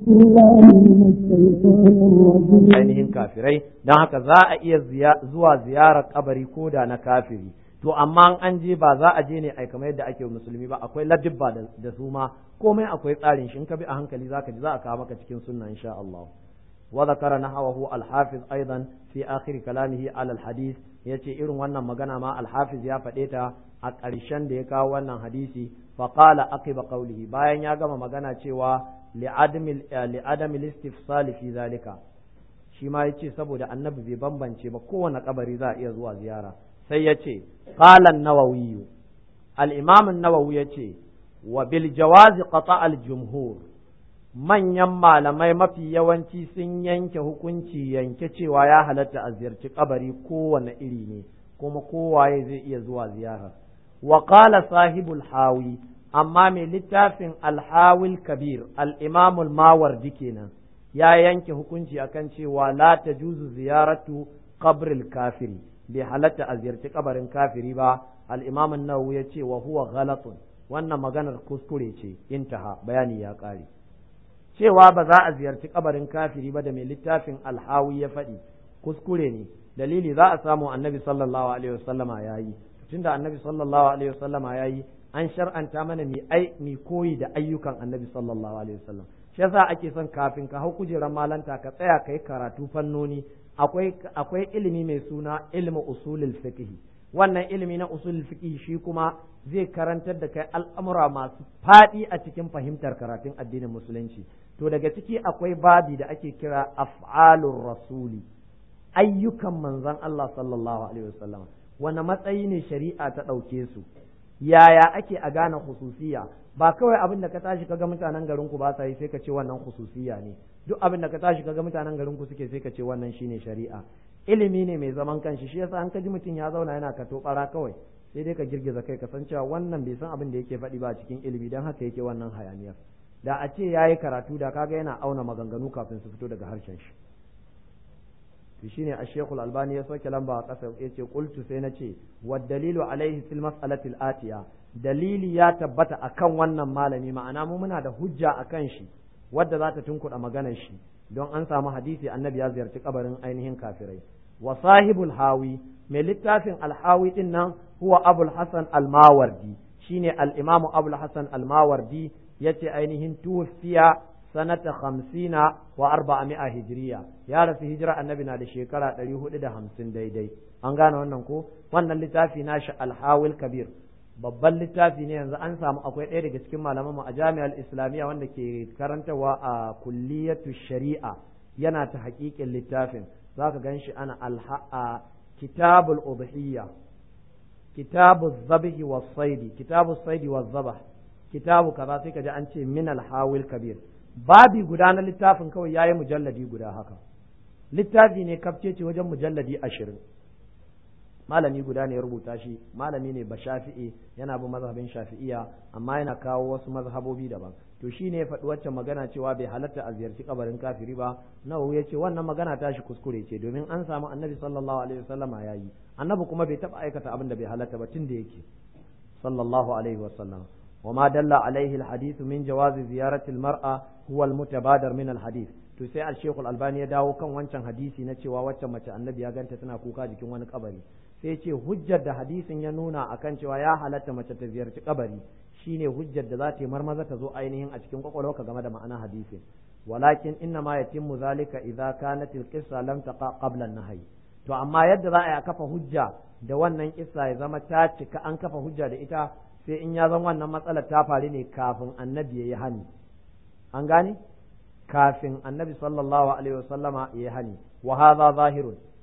ainihin kafirai don haka za a iya zuwa ziyarar kabari ko da na kafiri to amma an je ba za a je ne ai kamar yadda ake musulmi ba akwai ladibba da su ma komai akwai tsarin shi in ka bi a hankali zaka ji za a kawo maka cikin sunna insha Allah wa zakara nahawahu al-hafiz aidan fi akhir kalamihi ala al-hadith yace irin wannan magana ma al-hafiz ya faɗe ta a ƙarshen da ya kawo wannan hadisi fa qala aqiba qawlihi bayan ya gama magana cewa li'adami li'adami al-istifsal fi zalika shi ma yace saboda annabi bai bambance ba kowane kabari za a iya zuwa ziyara sai ya ce ƙalan nawawiyu al'imamin nawawi ya ce wa bil jawazi qata al jumhur manyan malamai mafi yawanci sun yanke hukunci yanke cewa ya halatta a ziyarci kabari kowane iri ne kuma kowaye zai iya zuwa ziyara wa qala sahibul hawi amma mai littafin alhawil kabir al-imamul mawardi kenan ya yanke hukunci akan cewa la tajuzu ziyaratu qabril kafiri bai halatta a ziyarci kabarin kafiri ba al-imam an-nawawi ya ce wa huwa ghalatun wannan maganar kuskure ce intaha bayani ya kare cewa ba za a ziyarci kabarin kafiri ba da mai littafin alhawi ya faɗi kuskure ne dalili za a samu annabi sallallahu alaihi wasallama yayi tunda annabi sallallahu alaihi wasallama yayi an shar'anta mana mi ai mi koyi da ayyukan annabi sallallahu alaihi wasallam shi yasa ake son kafin ka hau kujerar malanta ka tsaya kai karatu fannoni akwai akwai ilimi mai suna ilmu usulul fiqh wannan ilimi na usulul fiqh shi kuma zai karantar da kai al'amura masu faɗi a cikin fahimtar karatun addinin musulunci to daga ciki akwai babi da ake kira af'alur rasuli ayyukan manzon Allah sallallahu alaihi wasallam wani matsayi ne shari'a ta ɗauke su yaya ake a gane hususiya ba kawai abin da ka tashi kaga mutanen garin ku ba sa yi sai ka ce wannan hususiya ne duk abin da ka tashi kaga mutanen garin ku suke sai ka ce wannan shine shari'a ilimi ne mai zaman kanshi shi yasa an ka ji mutum ya zauna yana kato bara kawai sai dai ka girgiza kai ka san cewa wannan bai san abin da yake faɗi ba cikin ilimi dan haka yake wannan hayaniyar da a ce yayi karatu da kaga yana auna maganganu kafin su fito daga harshen shi to shine a shekul albani ya soke lamba a ƙasa ya ce qultu sai na ce wa dalilu alaihi fil mas'alati atiya dalili ya tabbata akan wannan malami ma'ana mu muna da hujja akan shi wadda za ta tunkuɗa maganar shi don an samu hadisi annabi ya ziyarci kabarin ainihin kafirai wa sahibul hawi mai littafin alhawi din nan huwa abul hasan almawardi shine al-imamu abul hasan almawardi yace ainihin tufiya sanata hamsina wa arba'ami'a hijiriya ya rasu hijira annabi na da shekara ɗari hudu da hamsin daidai an gane wannan ko wannan littafi nashi alhawil kabir babban littafi ne yanzu an samu akwai ɗaya daga cikin malamanmu a jami'ar islamiyya wanda ke karantarwa a kulliyatu shari'a yana ta haƙiƙin littafin za ka gan shi ana a kitabul udhiyya kitabu zabihi wa saidi kitabu saidi wa zabah kitabu kaza sai ka ji an ce min alhawil kabir babi guda na littafin kawai ya yi mujalladi guda haka littafi ne kafce ce wajen mujalladi ashirin malami guda ne ya rubuta shi malami ne ba shafi'i yana bin mazhabin shafi'iya amma yana kawo wasu mazhabobi daban to shi ne ya faɗi waccan magana cewa bai halatta a ziyarci kabarin kafiri ba nawawi ya ce wannan magana tashi kuskure ce domin an samu annabi sallallahu alaihi wasallama ya yi annabi kuma bai taɓa aikata abin da bai halatta ba tun da yake sallallahu alaihi wasallam وما دل عليه الحديث من جواز زيارة المرأة هو المتبادر من الحديث to sai al-Sheikh al-Albani ya dawo kan wancan hadisi na cewa wacce mace annabi ya ganta tana kuka jikin wani kabari sai ya ce hujjar da hadisin ya nuna akan cewa ya halatta mace ta ziyarci kabari shine hujjar da za ta yi marmaza ta zo ainihin a cikin kwakwalwarka game da ma'ana hadisin walakin inna ma yatimmu zalika idza kanat al-qissa lam taqa qabla an-nahy to amma yadda za a yi kafa hujja da wannan kissa ya zama ta cika an kafa hujja da ita sai in ya zan wannan matsalar ta faru ne kafin annabi ya yi hani an gane kafin annabi sallallahu alaihi wasallama ya yi hani wa hadha zahirun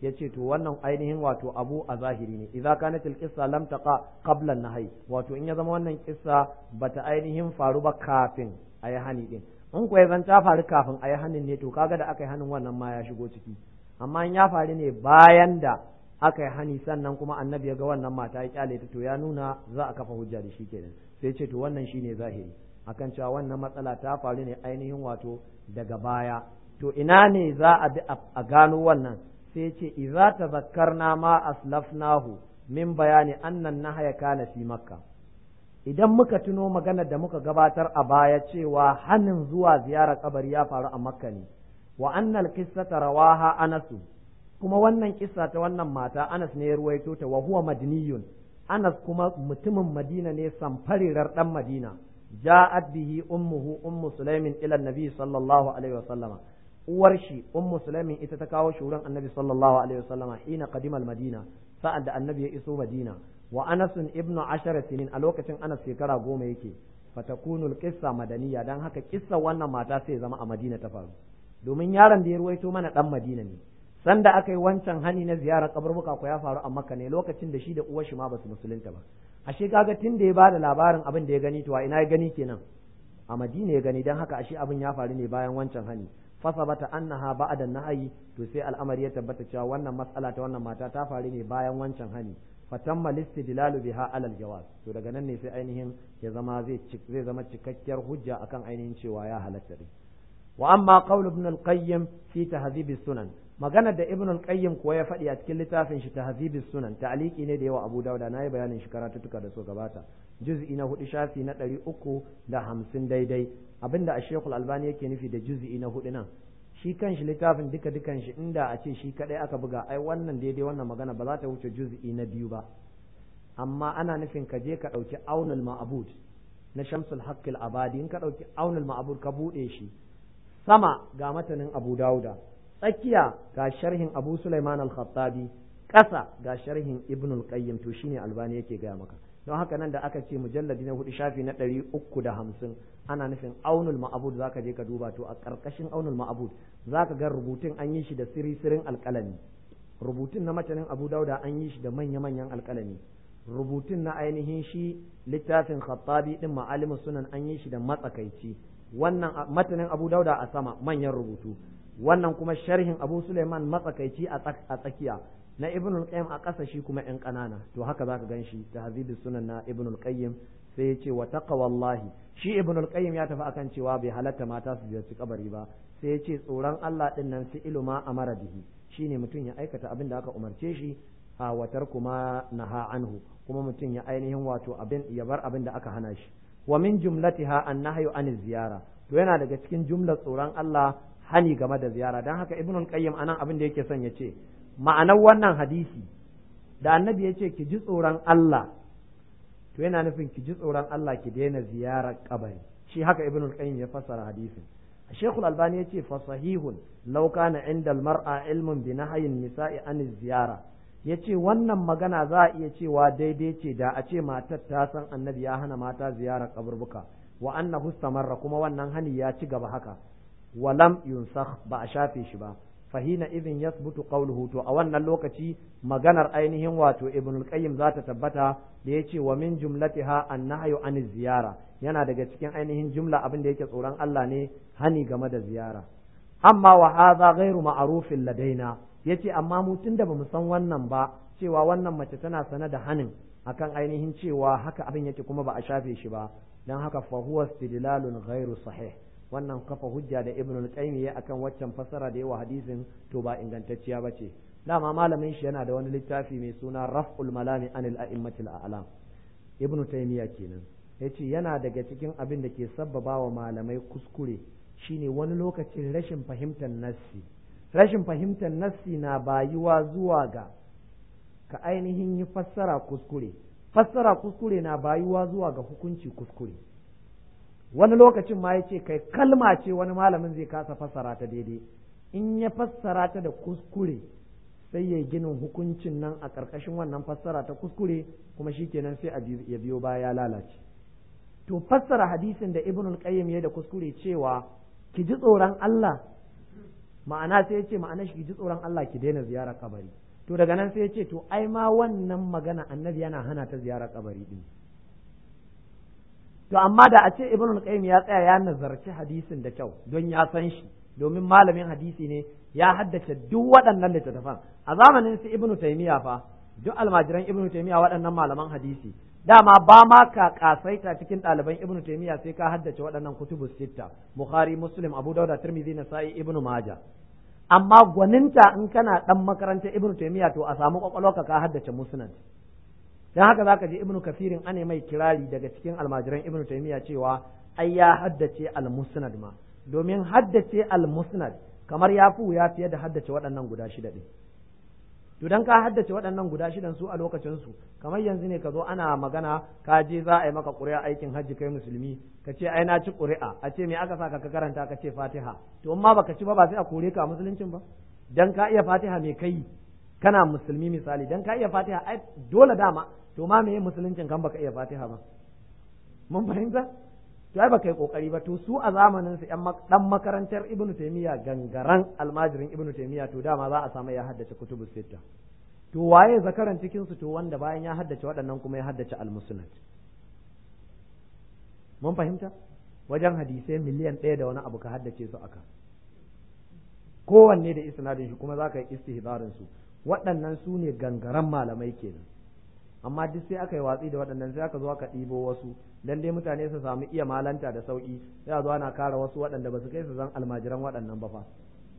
yace to wannan ainihin wato abu a zahiri ne idza kanat al-qissa lam taqa qabla an-nahy wato in ya zama wannan kissa bata ainihin faru ba kafin ayi hani din in kuwa zan ta faru kafin ayi hanin ne to kaga da aka yi hanin wannan ma ya shigo ciki amma in ya faru ne bayan da aka yi hani sannan kuma annabi ya ga wannan mata ya kyale ta to ya nuna za a kafa hujja da shi kenan sai ce to wannan shine zahiri akan cewa wannan matsala ta faru ne ainihin wato daga baya to ina ne za a bi a gano wannan sai ce idza tazakkarna ma aslafnahu min bayani annan nahaya kana fi makka idan muka tuno maganar da muka gabatar a baya cewa hanin zuwa ziyarar kabari ya faru a makka ne wa annal qissata rawaha anasu kuma wannan kissa ta wannan mata Anas ne ya ruwaito ta wa huwa madniyun Anas kuma mutumin Madina ne samfarirar dan Madina ja'at bihi ummuhu ummu sulaimin ila annabi sallallahu alaihi wa sallama uwar shi ummu sulaimin ita ta kawo shuran annabi sallallahu alaihi wa sallama hina qadima madina sa'ad da annabi ya iso Madina wa Anas ibn ashara sinin a lokacin Anas shekara goma yake fatakunu al-qissa madaniya dan haka kissa wannan mata sai zama a Madina ta faru domin yaron da ya ruwaito mana dan Madina ne sanda aka yi wancan hani na ziyarar kaburbuka ko ya faru a makka ne lokacin da shi da uwar shi ma basu musulunta ba ashe kaga tun da ya bada labarin abin da ya gani to a ina ya gani kenan a madina ya gani dan haka ashe abin ya faru ne bayan wancan hani fasabata annaha ba'da nahyi to sai al'amari ya tabbata cewa wannan mas'ala ta wannan mata ta faru ne bayan wancan hani fatamma listidlalu biha alal jawaz to daga nan ne sai ainihin ya zama zai zai zama cikakkiyar hujja akan ainihin cewa ya halatta wa amma qaul ibn al-qayyim fi tahdhib sunan maganar da ibn al-qayyim kuwa ya faɗi a cikin littafin shi tahdhib sunan ta'liqi ne da yawa abu dauda nayi bayanin shi karatutuka da so gabata juz'i na hudu shafi na ɗari uku da hamsin daidai abinda a shekul albani yake nufi da juz'i na hudu nan shi kanshi littafin duka dukan shi inda a ce shi kadai aka buga ai wannan daidai wannan magana ba za ta wuce juz'i na biyu ba amma ana nufin ka je ka ɗauki aunul ma'abud na shamsul haqqil abadi in ka ɗauki aunul ma'abud ka buɗe shi sama ga matanin abu dauda tsakiya ga sharhin abu sulaiman al-khattabi ƙasa ga sharhin ibn al-qayyim to shine albani yake gaya maka don haka nan da aka ce mujalladi na hudu shafi na ɗari uku da hamsin ana nufin aunul ma'abud zaka je ka duba to a ƙarƙashin aunul ma'abud zaka ga rubutun an yi shi da siri-sirin alƙalami rubutun na matanin abu dauda an yi shi da manya-manyan alƙalami rubutun na ainihin shi littafin khattabi din ma'alimus sunan an yi shi da matsakaici wannan matanin abu dauda a sama manyan rubutu wannan kuma sharhin abu suleiman matsakaici a tsakiya na ibn al-qayyim a ƙasa shi kuma yan ƙanana to haka zaka gan shi tahzibus sunan na ibn al-qayyim sai ya ce wa taqwallahi shi ibn al-qayyim ya tafi akan cewa bai halatta mata su ziyarci kabari ba sai ya ce tsoron Allah din nan fi ilma amara bihi shine mutum ya aikata abin da aka umarce shi a watar kuma naha anhu kuma mutum ya ainihin wato abin ya bar abin da aka hana shi wa min jumlatiha annahyu an ziyara to yana daga cikin jumlar tsoron Allah hani game da ziyara dan haka ibn al-qayyim anan abin da yake son ya ce ma'anar wannan hadisi da annabi ya ce ki ji tsoron Allah to yana nufin ki ji tsoron Allah ki daina ziyarar kabari shi haka ibn al-qayyim ya fassara hadisin Sheikh al-Albani ya ce fa sahihun law kana inda al-mar'a ilmun bi nahyin nisa'i an ziyara yace wannan magana za a iya cewa daidai ce da a ce matar ta san annabi ya hana mata ziyarar kaburbuka wa annahu istamarra kuma wannan hani ya ci gaba haka walam yunsakh ba a shafe shi ba fahina idin yasbutu qawluhu to a wannan lokaci maganar ainihin wato ibn al-qayyim za ta tabbata da yace wa min jumlatiha an-nahyu an ziyara yana daga cikin ainihin jumla abin da yake tsoron Allah ne hani game da ziyara amma wa hadha ghairu ma'rufin ladaina yace amma mu tunda bamu san wannan ba cewa wannan mace tana sana da hanin akan ainihin cewa haka abin yake kuma ba a shafe shi ba dan haka fa huwa istidlalun ghairu sahih wannan kafa hujja da ibn al-qayyim ya akan waccan fasara da yawa hadisin to ba ingantacciya bace dama malamin shi yana da wani littafi mai suna raf'ul malami anil a'immatil a'lam ibn taymiya kenan yace yana daga cikin abin da ke sabbaba wa malamai kuskure shine wani lokacin rashin fahimtar nassi rashin fahimtar nassi na bayuwa zuwa ga ka ainihin yi fassara kuskure fassara kuskure na bayuwa zuwa ga hukunci kuskure wani lokacin ma ya ce kai kalma ce wani malamin zai kasa fassara ta daidai in ya fassara ta da kuskure sai ya ginin hukuncin nan a ƙarƙashin wannan fassara ta kuskure kuma shikenan sai ya biyo baya ya lalace to fassara hadisin da ibn al-qayyim ya da kuskure cewa ki ji tsoron Allah ma'ana sai ya ce ma'ana shi ji tsoron Allah ki daina ziyarar kabari to daga nan sai ya ce to ai ma wannan magana annabi yana hana ta ziyarar kabari din to amma da a ce ibnu qayyim ya tsaya ya nazarci hadisin da kyau don ya san shi domin malamin hadisi ne ya haddace duk waɗannan littattafan a zamanin su ibnu taymiya fa duk almajiran ibnu taymiya waɗannan malaman hadisi dama ba ma ka kasaita cikin ɗaliban ibnu taymiya sai ka haddace waɗannan kutubu sitta bukhari muslim abu dauda tirmidhi nasa'i ibnu majah amma gwaninta in kana dan makarantar ibnu taymiya to a samu kwakwalwarka ka haddace musnad dan haka zaka je ibnu kafirin ane mai kirari daga cikin almajiran ibnu taymiya cewa ai ya haddace al-musnad ma domin haddace al-musnad kamar ya fi ya fiye da haddace waɗannan guda shida ɗin to dan ka haddace waɗannan guda shidan su a lokacin su kamar yanzu ne ka zo ana magana ka je za a yi maka ƙuri'a aikin hajji kai musulmi ka ce ai na ci ƙuri'a a ce me aka saka ka karanta ka ce fatiha to amma baka ci ba ba sai a kore ka a musuluncin ba dan ka iya fatiha me kai kana musulmi misali dan ka iya fatiha ai dole dama to ma me musuluncin kan baka iya fatiha ba mun fahimta to ai baka yi kokari ba to su a zamanin su dan makarantar ibnu taymiya gangaran almajirin ibnu taymiya to dama za a samu ya haddace kutubu sitta to waye zakaran cikin su to wanda bayan ya haddace waɗannan kuma ya haddace al-musnad mun fahimta wajen hadisai miliyan ɗaya da wani abu ka haddace su aka kowanne da isnadin shi kuma za ka yi istihbarin su waɗannan su ne gangaran malamai kenan amma duk sai aka yi watsi da waɗannan sai aka zo aka ɗibo wasu dan dai mutane su samu iya malanta da sauki sai a zo ana kara wasu waɗanda ba su kai su zan almajiran waɗannan ba fa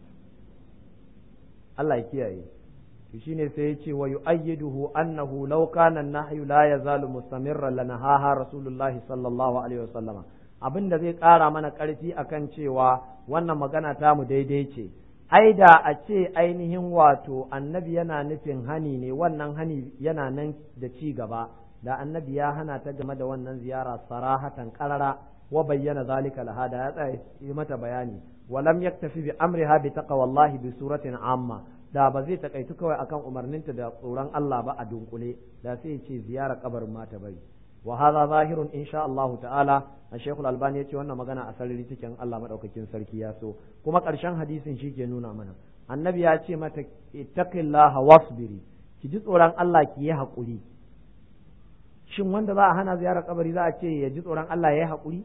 Allah ya kiyaye to shine sai ya ce wa yu'ayyiduhu annahu law kana an-nahyu la yazalu mustamirran lanahaha rasulullahi sallallahu alaihi wasallama abin da zai ƙara mana ƙarfi akan cewa wannan magana ta mu daidai ce ai da a ce ainihin wato annabi yana nufin hani ne wannan hani yana nan da ci gaba da annabi ya hana ta game da wannan ziyara sarahatan qarara wa bayyana zalika laha da ya tsaya yi mata bayani walam yaktafi bi amriha bi taqwallahi bi suratin amma da ba zai takaitu kawai akan umarninta da tsoron Allah ba a dunkule da sai ce ziyara kabarin mata bari wa hadha zahirun insha Allah ta'ala Sheikh Al-Albani ya ce wannan magana a sarari cikin Allah madaukakin sarki ya so kuma ƙarshen hadisin shi ke nuna mana annabi ya ce mata ittaqillaha wasbiri ki ji tsoron Allah ki yi haƙuri shin wanda za a hana ziyarar kabari za a ce ya ji tsoron Allah ya yi haƙuri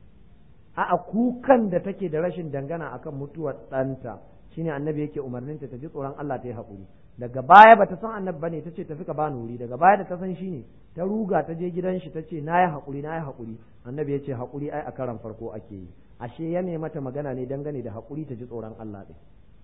a kukan da take da rashin dangana akan mutuwar ɗanta shine annabi yake umarninta ta ji tsoron Allah ta yi haƙuri daga baya bata san annabi bane tace tafi ka bani wuri daga baya da ta san shi ne ta ruga ta je gidan shi tace na yi haƙuri na yi haƙuri annabi ya ce haƙuri ai a karan farko ake yi ashe ya ne mata magana ne dangane da haƙuri ta ji tsoron Allah ɗin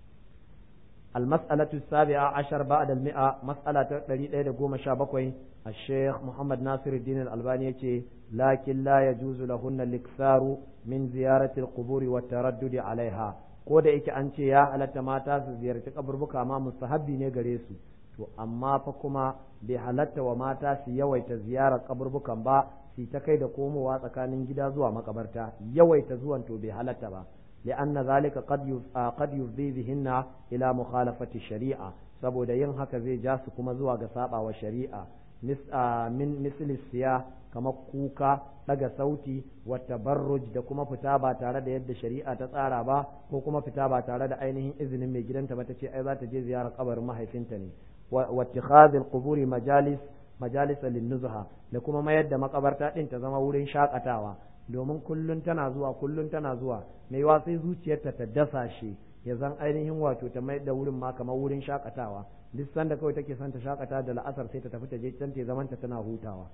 المسألة السابعة عشر بعد المئة مسألة تريد إلى قوم شابكوي الشيخ محمد ناصر الدين الألباني لكن لا يجوز لهن الإكثار من زيارة القبور والتردد عليها ko da yake an ce ya halatta mata su ziyarci kaburbuka ma mustahabbi ne gare su to amma fa kuma bai halatta wa mata su yawaita ziyarar kaburbukan ba su ta kai da komowa tsakanin gida zuwa makabarta yawaita zuwan to bai halatta ba لأن ذلك قد قد يفضي بهن إلى مخالفة الشريعة saboda yin haka zai ja su kuma zuwa ga saba wa shari'a min misli siya kamar kuka daga sauti wa tabarruj da kuma fita ba tare da yadda shari'a ta tsara ba ko kuma fita ba tare da ainihin izinin mai gidanta ba ta ce ai za ta je ziyarar kabarin mahaifinta ne wa ittikhadhil quburi majalis majalisa linnuzha da kuma mayar da makabarta din ta zama wurin shakatawa domin kullun tana zuwa kullun tana zuwa mai yiwa sai zuciyarta ta dasa shi ya zan ainihin wato ta mai da wurin ma kamar wurin shakatawa duk sanda kawai take son ta shakata da la'asar sai ta tafi ta je can ta zaman ta tana hutawa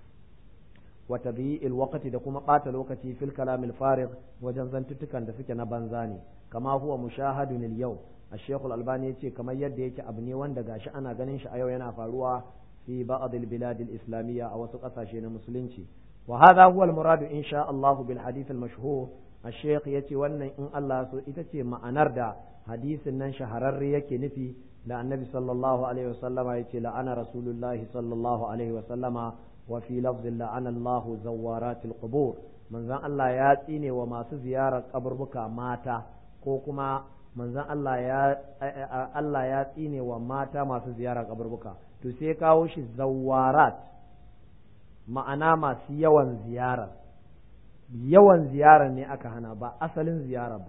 wa tadyi'il waqti da kuma bata lokaci fil kalamil farig wajen zantuttukan da suke na banza ne kama huwa mushahadun al yau الشيخ الألباني يتي كما يد يتي أبني وند غاش أنا غنين أيو ينا فاروا في بعض البلاد الإسلامية أو سقطا شين مسلمتي وهذا هو المراد إن شاء الله بالحديث المشهور الشيخ يتي ون إن الله سو إتتي ما أنردا حديث نن شهرر يكي نفي لا النبي صلى الله عليه وسلم يتي لأنا رسول الله صلى الله عليه وسلم وفي لفظ لعن الله زوارات القبور من ذا الله ياتيني وما زيارة قبر بكا ماتا كوكما manzon Allah ya Allah ya tsine wa mata masu ziyara kaburbuka to sai kawo shi zawarat ma'ana masu yawan ziyara yawan ziyara ne aka hana ba asalin ziyara ba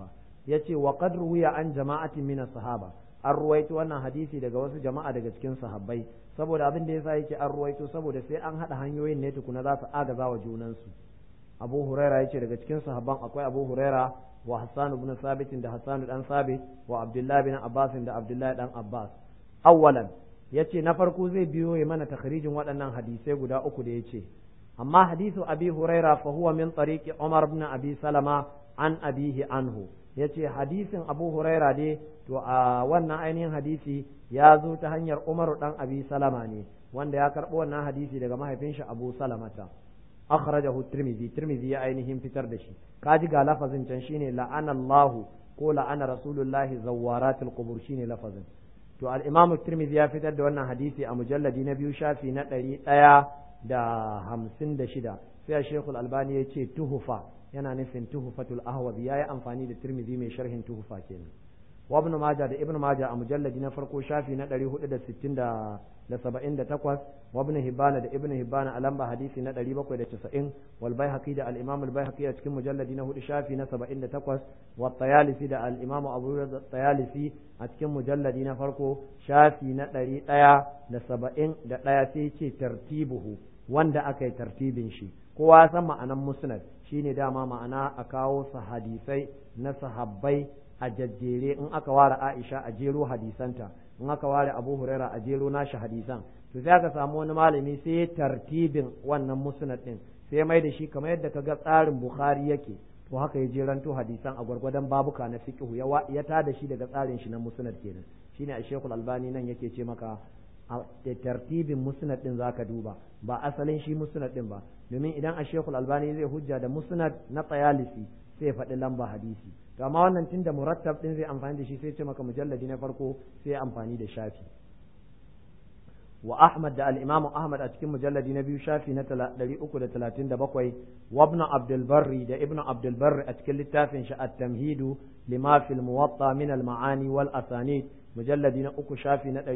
yace wa qad ruwiya an jama'atin min sahaba an ruwaito wannan hadisi daga wasu jama'a daga cikin sahabbai saboda abin da yasa yake an ruwaito saboda sai an hada hanyoyin ne tukuna za su agaza wa junansu abu huraira yace daga cikin sahabban akwai abu huraira wa hassan ibn sabit da hassan dan sabit wa abdullahi bin abbas da abdullahi dan abbas awwalan yace na farko zai biyo ya mana takhrijin waɗannan hadisai guda uku da yace amma hadisu abi huraira fa huwa min tariqi umar ibn abi salama an abihi anhu yace hadisin abu huraira dai to a wannan ainihin hadisi ya zo ta hanyar umaru dan abi salama ne wanda ya karɓo wannan hadisi daga mahaifin shi abu salamata akhrajahu tirmidhi tirmidhi ya ainihin fitar da shi kaji ga lafazin can shine la'ana Allah ko la'ana rasulullahi zawaratul qubur shine lafazin to al-imam tirmidhi ya fitar da wannan hadisi a mujalladi na biyu shafi na ɗari ɗaya da hamsin da shida sai a shekul albani ya ce tuhufa yana nufin tuhufatul ahwazi ya yi amfani da tirmidhi mai sharhin tuhufa kenan wa ibn maja da ibn maja a mujalladi na farko shafi na ɗari hudu da sittin da da saba'in da takwas wa ibn hibbana da ibn hibbana a lamba hadisi na ɗari bakwai da casa'in wal baihaqi da al imam al baihaqi a cikin mujalladi na hudu shafi na saba'in da takwas wa tayalisi da al imam abu tayalisi a cikin mujalladi na farko shafi na ɗari ɗaya da saba'in da ɗaya sai ce tartibuhu wanda aka yi tartibin shi kowa san ma'anan musnad shine dama ma'ana a kawo su hadisai na sahabbai a jajjere in aka ware Aisha a jero hadisanta in aka ware Abu Huraira a jero nashi hadisan to sai aka samu wani malami sai tartibin wannan musnad din sai mai da shi kamar yadda kaga tsarin Bukhari yake to haka ya jeranto hadisan a gwargwadon babuka na fiqh ya ya tada shi daga tsarin shi na musnad kenan shine a Sheikhul Albani nan yake ce maka a tartibin musnad din zaka duba ba asalin shi musnad din ba domin idan a Sheikhul Albani zai hujja da musnad na Tayalisi sai ya faɗi lamba hadisi to amma wannan tunda murattab din zai amfani da shi sai ce maka mujalladi na farko sai ya amfani da shafi wa Ahmad da al-Imam Ahmad a cikin mujalladi na biyu shafi na 337 wa Ibn Abdul Barri da Ibn Abdul Barri a cikin littafin shi at-Tamhidu lima fil Muwatta min al-Ma'ani wal Asanid mujalladi na uku shafi na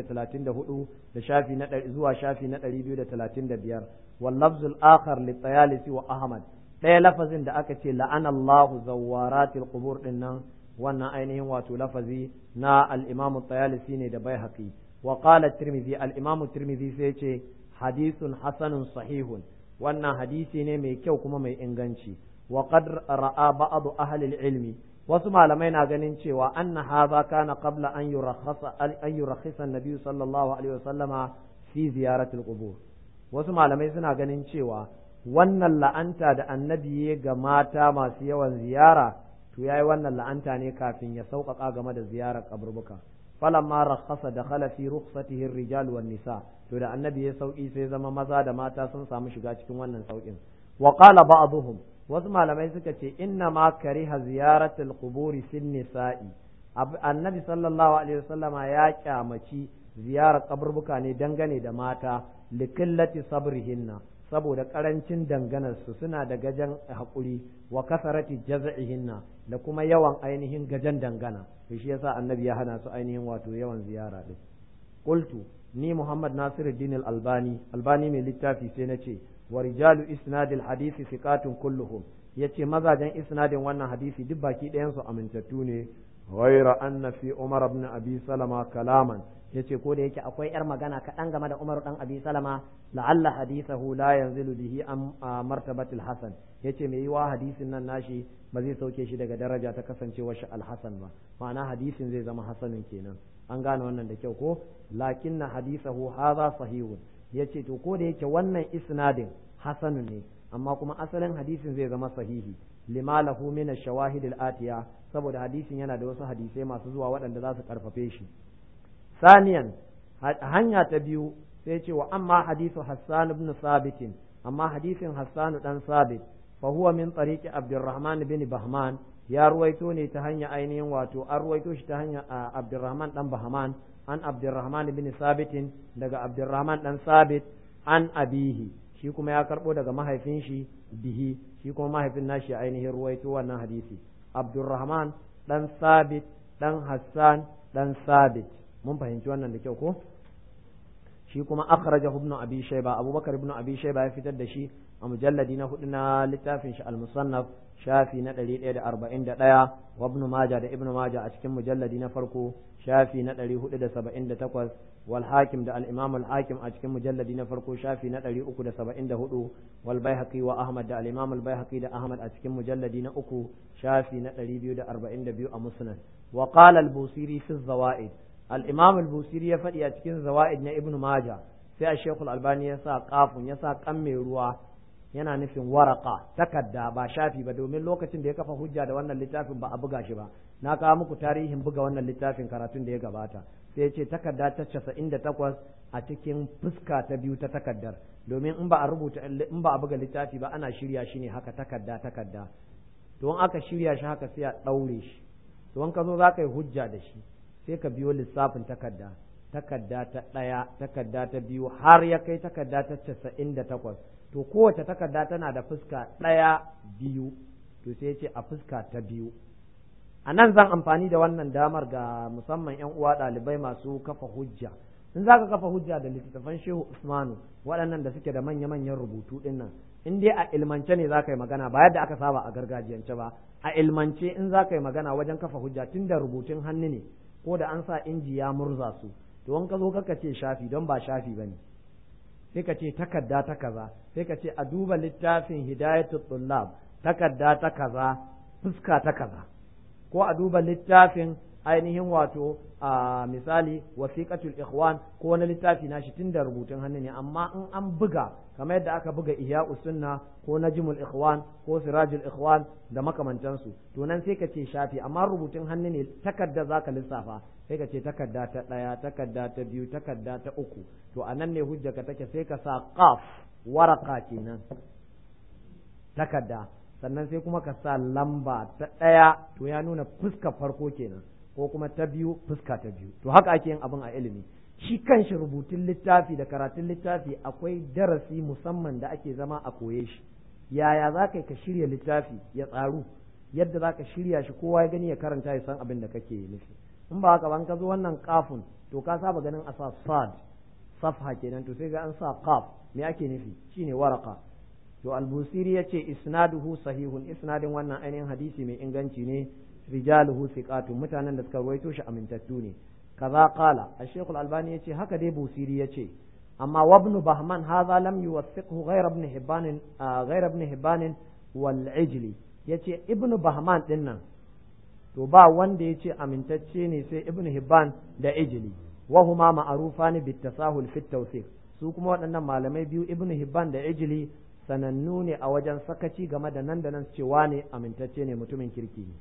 234 da shafi na zuwa shafi na 235 wal lafzul akhar li Tayalisi wa Ahmad ɗaya lafazin da aka ce la'anallahu zawaratil qubur din nan wannan ainihin wato lafazi na al-Imam Tayalisi ne da Baihaqi wa qala Tirmidhi al-Imam Tirmidhi sai ce hadithun hasanun sahihun wannan hadisi ne mai kyau kuma mai inganci wa qad ra'a ba'd ahli al-ilmi wasu malamai na ganin cewa anna hadha kana qabla an yurakhasa an yurakhisa an-nabi sallallahu alaihi wasallama fi ziyaratil qubur wasu malamai suna ganin cewa wannan la'anta da annabi ya ga mata masu yawan ziyara to yayi wannan la'anta ne kafin ya sauƙaƙa game da ziyarar kaburbuka falamma rakhasa dakhala fi rukhsatihi ar-rijal wan nisa to da annabi ya sauki sai zama maza da mata sun samu shiga cikin wannan saukin wa qala ba'dhum wasu malamai suka ce inna ma kariha ziyaratul quburi fin nisa'i annabi sallallahu alaihi wasallama ya kyamaci ziyarar kaburbuka ne dangane da mata likillati sabrihinna saboda karancin danganarsu suna da gajen haƙuri wa kasarati jaz'ihinna da kuma yawan ainihin gajen dangana to shi yasa annabi ya hana su ainihin wato yawan ziyara din qultu ni muhammad nasiruddin al-albani albani mai littafi sai nace wa rijalu isnadil hadisi thiqatun kulluhum yace mazajen isnadin wannan hadisi duk baki ɗayan su amintattu ne ghaira anna fi umar ibn abi salama kalaman yace ko da yake akwai yar magana kaɗan game da Umar dan Abi Salama la'alla hadithahu la yanzilu bihi am martabatil hasan yace mai yiwa hadisin nan nashi ba zai sauke shi daga daraja ta kasancewar shi al-hasan ba ma'ana hadisin zai zama hasanin kenan an gane wannan da kyau ko lakinna hadithahu hadha sahihun yace to ko da yake wannan isnadin hasanun ne amma kuma asalin hadisin zai zama sahihi lima lahu min ash-shawahid al-atiya saboda hadisin yana da wasu hadisai masu zuwa waɗanda za su karfafe shi ثانيا hanya ta biyu sai ce wa amma hadithu Hassan ibn Sabit amma hadisin Hassan dan Sabit fa huwa min tariqi Abdurrahman bin Bahman ya ruwaito ne ta hanya ainihin wato an ruwaito shi ta hanya Abdurrahman dan Bahman an Abdurrahman bin Sabit daga Abdurrahman dan Sabit an abihi shi kuma ya karbo daga mahaifin shi bihi shi kuma mahaifin nashi ainihin ruwaito wannan hadisi Abdurrahman dan Sabit dan Hassan dan Sabit mun fahimci wannan da kyau ko shi kuma akhrajahu ibn abi shayba abubakar ibn abi shayba ya fitar da shi a mujalladi na hudu na littafin shi al-musannaf shafi na 141 wa ibn majah da ibn majah a cikin mujalladi na farko shafi na 478 wal hakim da al-imam al-hakim a cikin mujalladi na farko shafi na 374 wal baihaqi wa ahmad da al-imam al-baihaqi da ahmad a cikin mujalladi na uku shafi na 242 a musnad wa qala al-busiri fi zawaid al-imam al-busiri ya faɗi a cikin zawaid na ibn majah sai a shekul albani ya sa kafun ya sa kan mai ruwa yana nufin waraka takadda ba shafi ba domin lokacin da ya kafa hujja da wannan littafin ba a buga shi ba na kawo muku tarihin buga wannan littafin karatun da ya gabata sai ya ce takarda ta casa'in da takwas a cikin fuska ta biyu ta takardar domin in ba a rubuta in ba a buga littafi ba ana shirya shi ne haka takarda takarda to in aka shirya shi haka sai a ɗaure shi to in ka zo za ka yi hujja da shi sai ka biyo lissafin takarda takarda ta ɗaya takarda ta biyu har ya kai takarda ta casa'in da takwas to kowace takarda tana da fuska ɗaya biyu to sai ce a fuska ta biyu a nan zan amfani da wannan damar ga musamman 'yan uwa ɗalibai masu kafa hujja in za ka kafa hujja da littattafan shehu usmanu waɗannan da suke da manya-manyan rubutu ɗin nan in dai a ilmance ne za ka yi magana ba yadda aka saba a gargajiyance ba a ilmance in za ka yi magana wajen kafa hujja tun da rubutun hannu ne ko da an sa inji ya murza su to in ka zo kaka ce shafi don ba shafi ba ne sai ka ce takarda ta kaza sai ka ce a duba littafin hidayatul tullab takarda ta kaza fuska ta kaza ko a duba littafin ainihin wato a misali wasiqatul ikhwan ko wani littafi nashi tun da rubutun hannu ne amma in an buga kamar yadda aka buga ihya'us sunna ko najmul ikhwan ko sirajul ikhwan da makamantansu to nan sai ka ce shafi amma rubutun hannu ne takarda zaka lissafa sai ka ce takarda ta ɗaya takarda ta biyu takarda ta uku to a nan ne hujjaka take sai ka sa qaf waraka kenan takarda sannan sai kuma ka sa lamba ta ɗaya to ya nuna fuska farko kenan ko kuma ta biyu fuska ta biyu to haka ake yin abin a ilimi shi kanshi rubutun littafi da karatun littafi akwai darasi musamman da ake zama a koye shi yaya za ka ka shirya littafi ya tsaru yadda za ka shirya shi kowa ya gani ya karanta ya san abin da kake nufi in ba haka ban ka zo wannan kafun to ka saba ganin a sa sad safha kenan to sai ga an sa qaf me ake nufi shine waraka to al-busiri yace isnaduhu sahihun isnadin wannan ainihin hadisi mai inganci ne rijaluhu thiqatu mutanen da suka ruwaito shi amintattu ne kaza qala al-shaykh al-albani yace haka dai busiri yace amma wabnu bahman hadha lam yuwathiqhu ghayra ibn hibban ghayra ibn hibban wal ijli yace ibn bahman dinnan to ba wanda yace amintacce ne sai ibn hibban da ijli wa huma ma'rufani bit tasahul fi tawfiq su kuma waɗannan malamai biyu ibn hibban da ijli sanannu ne a wajen sakaci game da nan da nan cewa ne amintacce ne mutumin kirki ne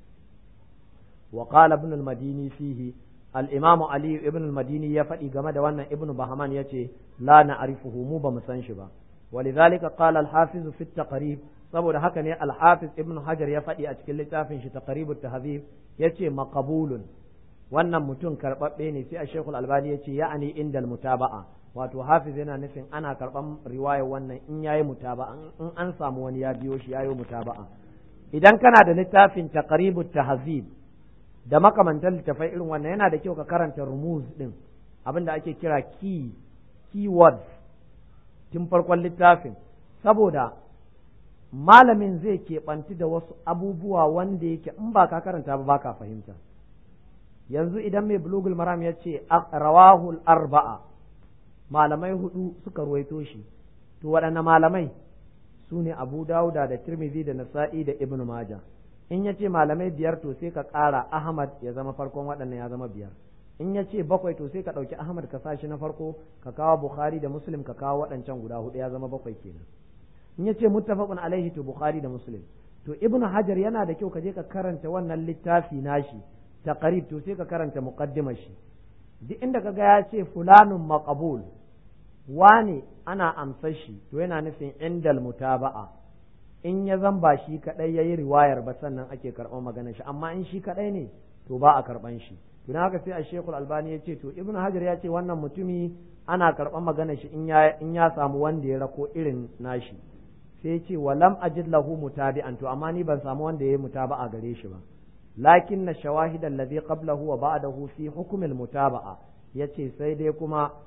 wa qala ibn al-madini fihi al-imam ali ibn al-madini ya faɗi game da wannan ibn bahman yace la na'rifuhu mu ba mu san shi ba ولذلك قال الحافظ في التقريب saboda haka ne al-hafiz ibn hajar ya faɗi a cikin littafin shi taqribut tahdhib yace maqbulun wannan mutum karɓaɓɓe ne sai a shekul albani yace ya'ani indal mutaba'a wato hafiz yana nufin ana karɓan riwayar wannan in yayi mutaba'a in an samu wani ya biyo shi yayi mutaba'a idan kana da littafin taqribut tahzib da makamantan littafai irin wannan yana da kyau ka karanta rumuz din abinda ake kira key keywords tun farkon littafin saboda malamin zai keɓanti da wasu abubuwa wanda yake in ba ka karanta ba ba ka fahimta yanzu idan mai bulugul maram ya ce rawahul arba'a malamai hudu suka ruwaito shi to waɗanne malamai su ne abu dauda da tirmidhi da nasa'i da ibn maja in ya ce malamai biyar to sai ka ƙara ahmad ya zama farkon waɗannan ya zama biyar in ya ce bakwai to sai ka ɗauki ahmad ka sashi na farko ka kawo bukhari da muslim ka kawo waɗancan guda hudu ya zama bakwai kenan in ya ce muttafaqun alaihi to bukhari da muslim to ibn hajar yana da kyau ka je ka karanta wannan littafi nashi taqrib to sai ka karanta muqaddimar shi duk inda kaga ya ce fulanun maqbul wane ana amsar shi to yana nufin indal mutaba'a in ya zan ba shi kadai yayi riwayar ba sannan ake karɓar maganar shi amma in shi kadai ne to ba a karɓan shi to haka sai a shekul albani ya ce to ibnu hajar ya ce wannan mutumi ana karɓar maganar shi in ya in ya samu wanda ya rako irin nashi sai ya ce walam ajid lahu mutabi'an to amma ni ban samu wanda yayi mutaba'a gare shi ba lakin na shawahid alladhi qablahu wa ba'dahu fi hukm al-mutaba'a yace sai dai kuma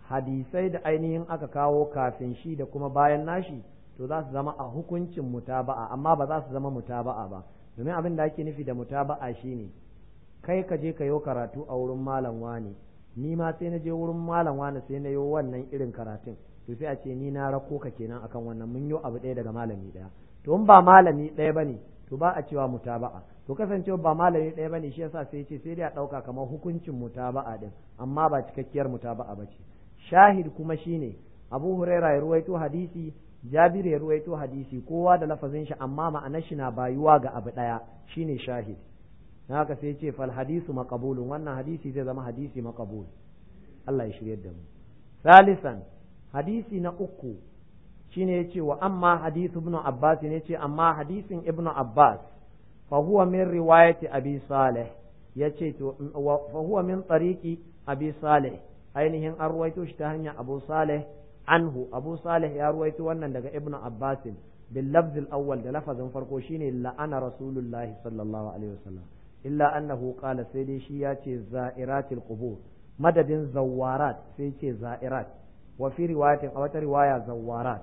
hadisai da ainihin aka kawo kafin shi da kuma bayan nashi to za su zama a hukuncin mutaba'a amma ba za su zama mutaba'a ba domin abin da ake nufi da mutaba'a shine kai ka je ka yi karatu a wurin malam wani ni ma sai na je wurin malam wani sai na yi wannan irin karatun to sai a ce ni na rako ka kenan akan wannan mun yi abu ɗaya daga malami ɗaya to in ba malami ɗaya bane to ba a cewa mutaba'a to kasancewa ba malami ɗaya bane shi yasa sai ce sai dai a ɗauka kamar hukuncin mutaba'a din amma ba cikakkiyar mutaba'a ba ce shahid kuma shine abu huraira ya ruwaito hadisi jabir ya ruwaito hadisi kowa da lafazin shi amma ma'anar shi na bayuwa ga abu ɗaya shine shahid na haka sai ce fal hadisu maqbulun wannan hadisi zai zama hadisi maqbul Allah ya shiryar da mu salisan hadisi na uku shine yace wa amma hadisu ibn abbas ne yace amma hadisin ibn abbas fa huwa min riwayati abi salih yace to fa huwa min tariqi abi salih ainihin an ruwaito shi ta hanyar abu salih anhu abu salih ya ruwaito wannan daga ibn abbas bil lafz al awwal da lafazin farko shine la'ana rasulullahi sallallahu alaihi wasallam illa annahu qala sai dai shi ya ce za'iratil qubur madadin zawarat sai ce za'irat wa fi riwayatin a wata riwaya zawarat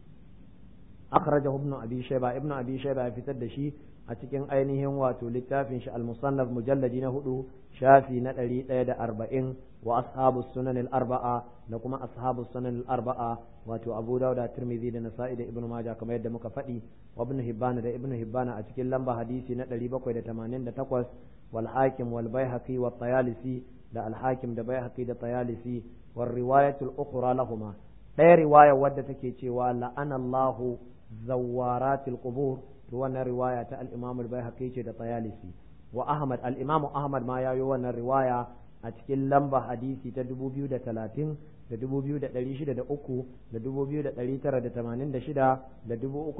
akhrajahu ibn abi shayba ibn abi shayba ya fitar da shi a cikin ainihin wato littafin shi al-musannaf mujalladi na hudu shafi na ɗari ɗaya da arba'in wa ashabu sunan al-arba'a da kuma ashabu sunan al-arba'a wato abu dauda tirmidhi da nasa'i da ibnu majah kamar yadda muka faɗi wa ibnu hibban da ibnu hibban a cikin lamba hadisi na 788 wal hakim wal baihaqi wa tayalisi da al hakim da baihaqi da tayalisi war riwayatu al ukhra lahumma ɗaya riwaya wadda take cewa la'ana Allahu zawaratil qubur to wannan riwaya ta al-imam al-baihaqi ce da tayalisi wa ahmad al-imam ahmad ma yayo wannan riwaya a cikin lamba hadisi ta 2030 da 2603 da 2986 da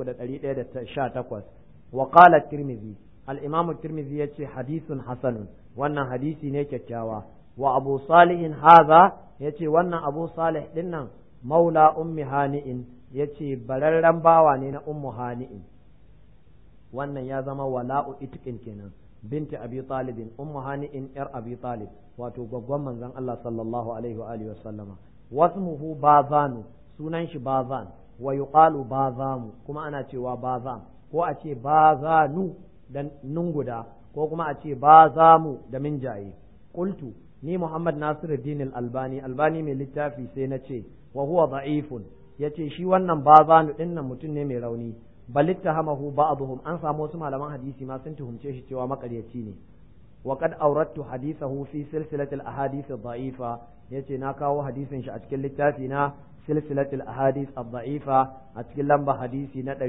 3118 wa qala tirmidhi al-imam tirmidhi yace hadithun hasanun wannan hadisi ne kyakkyawa wa abu salih hadha yace wannan abu salih dinnan maula ummi hani'in yace bararren bawa ne na ummu hani'in wannan ya zama wala'u itqin kenan binti abi talibin ummu hani'in yar abi talib wato gwaggwan manzon Allah sallallahu alaihi wa alihi wasallama wasmuhu bazanu sunan shi bazan wa yuqalu bazamu kuma ana cewa bazam ko a ce bazanu da nun guda ko kuma a ce bazamu da minjaye qultu ni Muhammad Nasiruddin al-Albani albani mai littafi sai na ce wa huwa da'ifun yace shi wannan bazanu dinnan mutum ne mai rauni bal ittahamahu ba'dhum an samu wasu malaman hadisi ma sun tuhumce shi cewa makaryaci ne wa qad awrattu hadithahu fi silsilati al-ahadith ad-da'ifa yace na kawo hadisin shi a cikin littafi na silsilati al-ahadith ad-da'ifa a cikin lamba hadisi na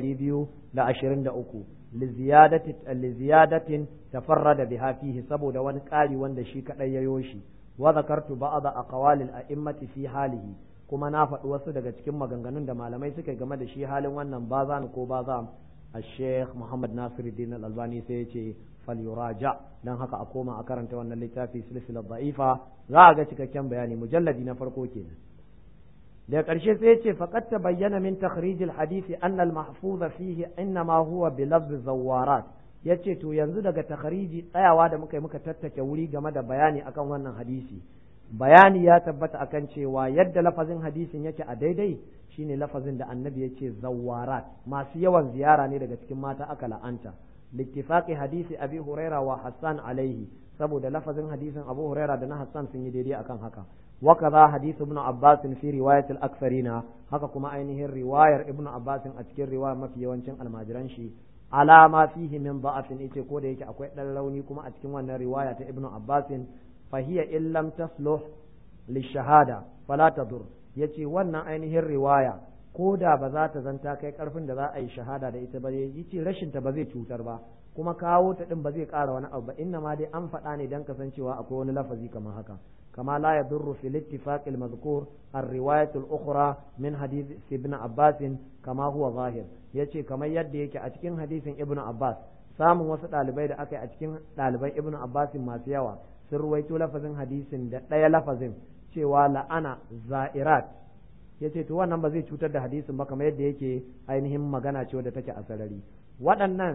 223 li ziyadati li ziyadatin tafarrada biha fihi saboda wani ƙari wanda shi kadai yayo shi wa zakartu ba'd aqwalil a'immati fi halihi kuma na faɗi wasu daga cikin maganganun da malamai suka game da shi halin wannan bazan ko bazam الشيخ محمد ناصر الدين الألباني سيتي فليراجع dan haka a koma a karanta wannan littafi silsilar da'ifa za a ga cikakken bayani mujalladi na farko kenan daga ƙarshe sai yace faqad tabayyana min takhrij al-hadith anna al-mahfuz fihi inma huwa bi lafz zawarat yace to yanzu daga takhriji tsayawa da muka yi muka tattake wuri game da bayani akan wannan hadisi bayani ya tabbata akan cewa yadda lafazin hadisin yake a daidai shine lafazin da annabi ya ce zawarat masu yawan ziyara ne daga cikin mata aka la'anta littifaqi hadisi abi huraira wa hassan alaihi saboda lafazin hadisin abu huraira da na hassan sun yi daidai akan haka wa kaza hadisi ibn abbas fi riwayat al-aktharina haka kuma ainihin riwayar ibn abbas a cikin riwayar mafi yawancin almajiran shi ala ma fihi min da'afin yace ko da yake akwai dan rauni kuma a cikin wannan riwaya ta ibn abbas fa hiya in lam tasluh lishahada fala tadur yace wannan ainihin riwaya ko da ba za ta zanta kai karfin da za a yi shahada da ita ba yace rashin ta ba zai cutar ba kuma kawo ta din ba zai ƙara wani abu ba inna ma dai an faɗa ne dan kasancewa akwai wani lafazi kamar haka كما لا يضر في الاتفاق المذكور الرواية الأخرى من حديث ابن عباس كما هو ظاهر yace kamar yadda yake a cikin hadisin ibn Abbas samun wasu ɗalibai da aka yi a cikin ɗaliban ibn Abbas masu yawa sun ruwaito lafazin hadisin da ɗaya lafazin cewa la'ana za'irat yace to wannan ba zai cutar da hadisin ba kamar yadda yake ainihin magana ce wadda take a sarari waɗannan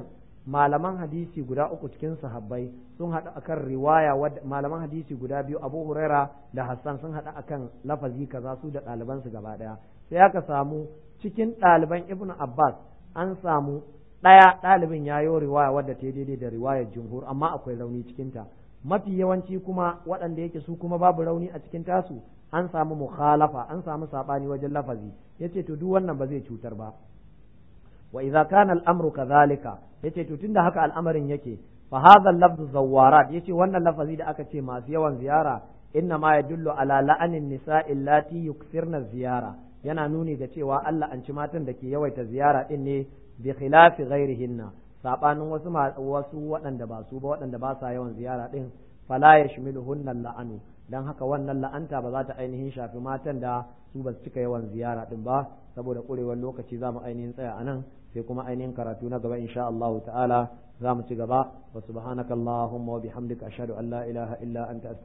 malaman hadisi guda uku cikin sahabbai sun haɗu akan riwaya wadda malaman hadisi guda biyu Abu Huraira da Hassan sun haɗu akan lafazi kaza su da ɗaliban su gaba ɗaya sai aka samu cikin ɗaliban Ibn Abbas an samu ɗaya ɗalibin ya yi riwaya wadda ta daidai da riwayar jumhur amma akwai rauni cikin ta mafi yawanci kuma waɗanda yake su kuma babu rauni a cikin tasu an samu mukhalafa an samu sabani wajen lafazi yace to duk wannan ba zai cutar ba wa idza kana al-amru kadhalika yace to tunda haka al'amarin yake fa hadha al-lafzu zawwarat yace wannan lafazi da aka ce masu yawan ziyara inna ma yadullu ala la'anin nisa'i allati yukthirna ziyara yana nuni ga cewa Allah an ci matan da ke yawaita ziyara din ne bi khilafi ghairihinna sabanin wasu wasu waɗanda ba su ba waɗanda ba sa yawan ziyara din fala yashmiluhunna la'anu dan haka wannan la'anta ba za ta ainihin shafi matan da su ba su cika yawan ziyara din ba saboda kurewar lokaci za mu ainihin tsaya a nan sai kuma ainihin karatu na gaba insha Allah ta'ala za mu ci gaba wa subhanakallahumma wa bihamdika ashhadu an la ilaha illa anta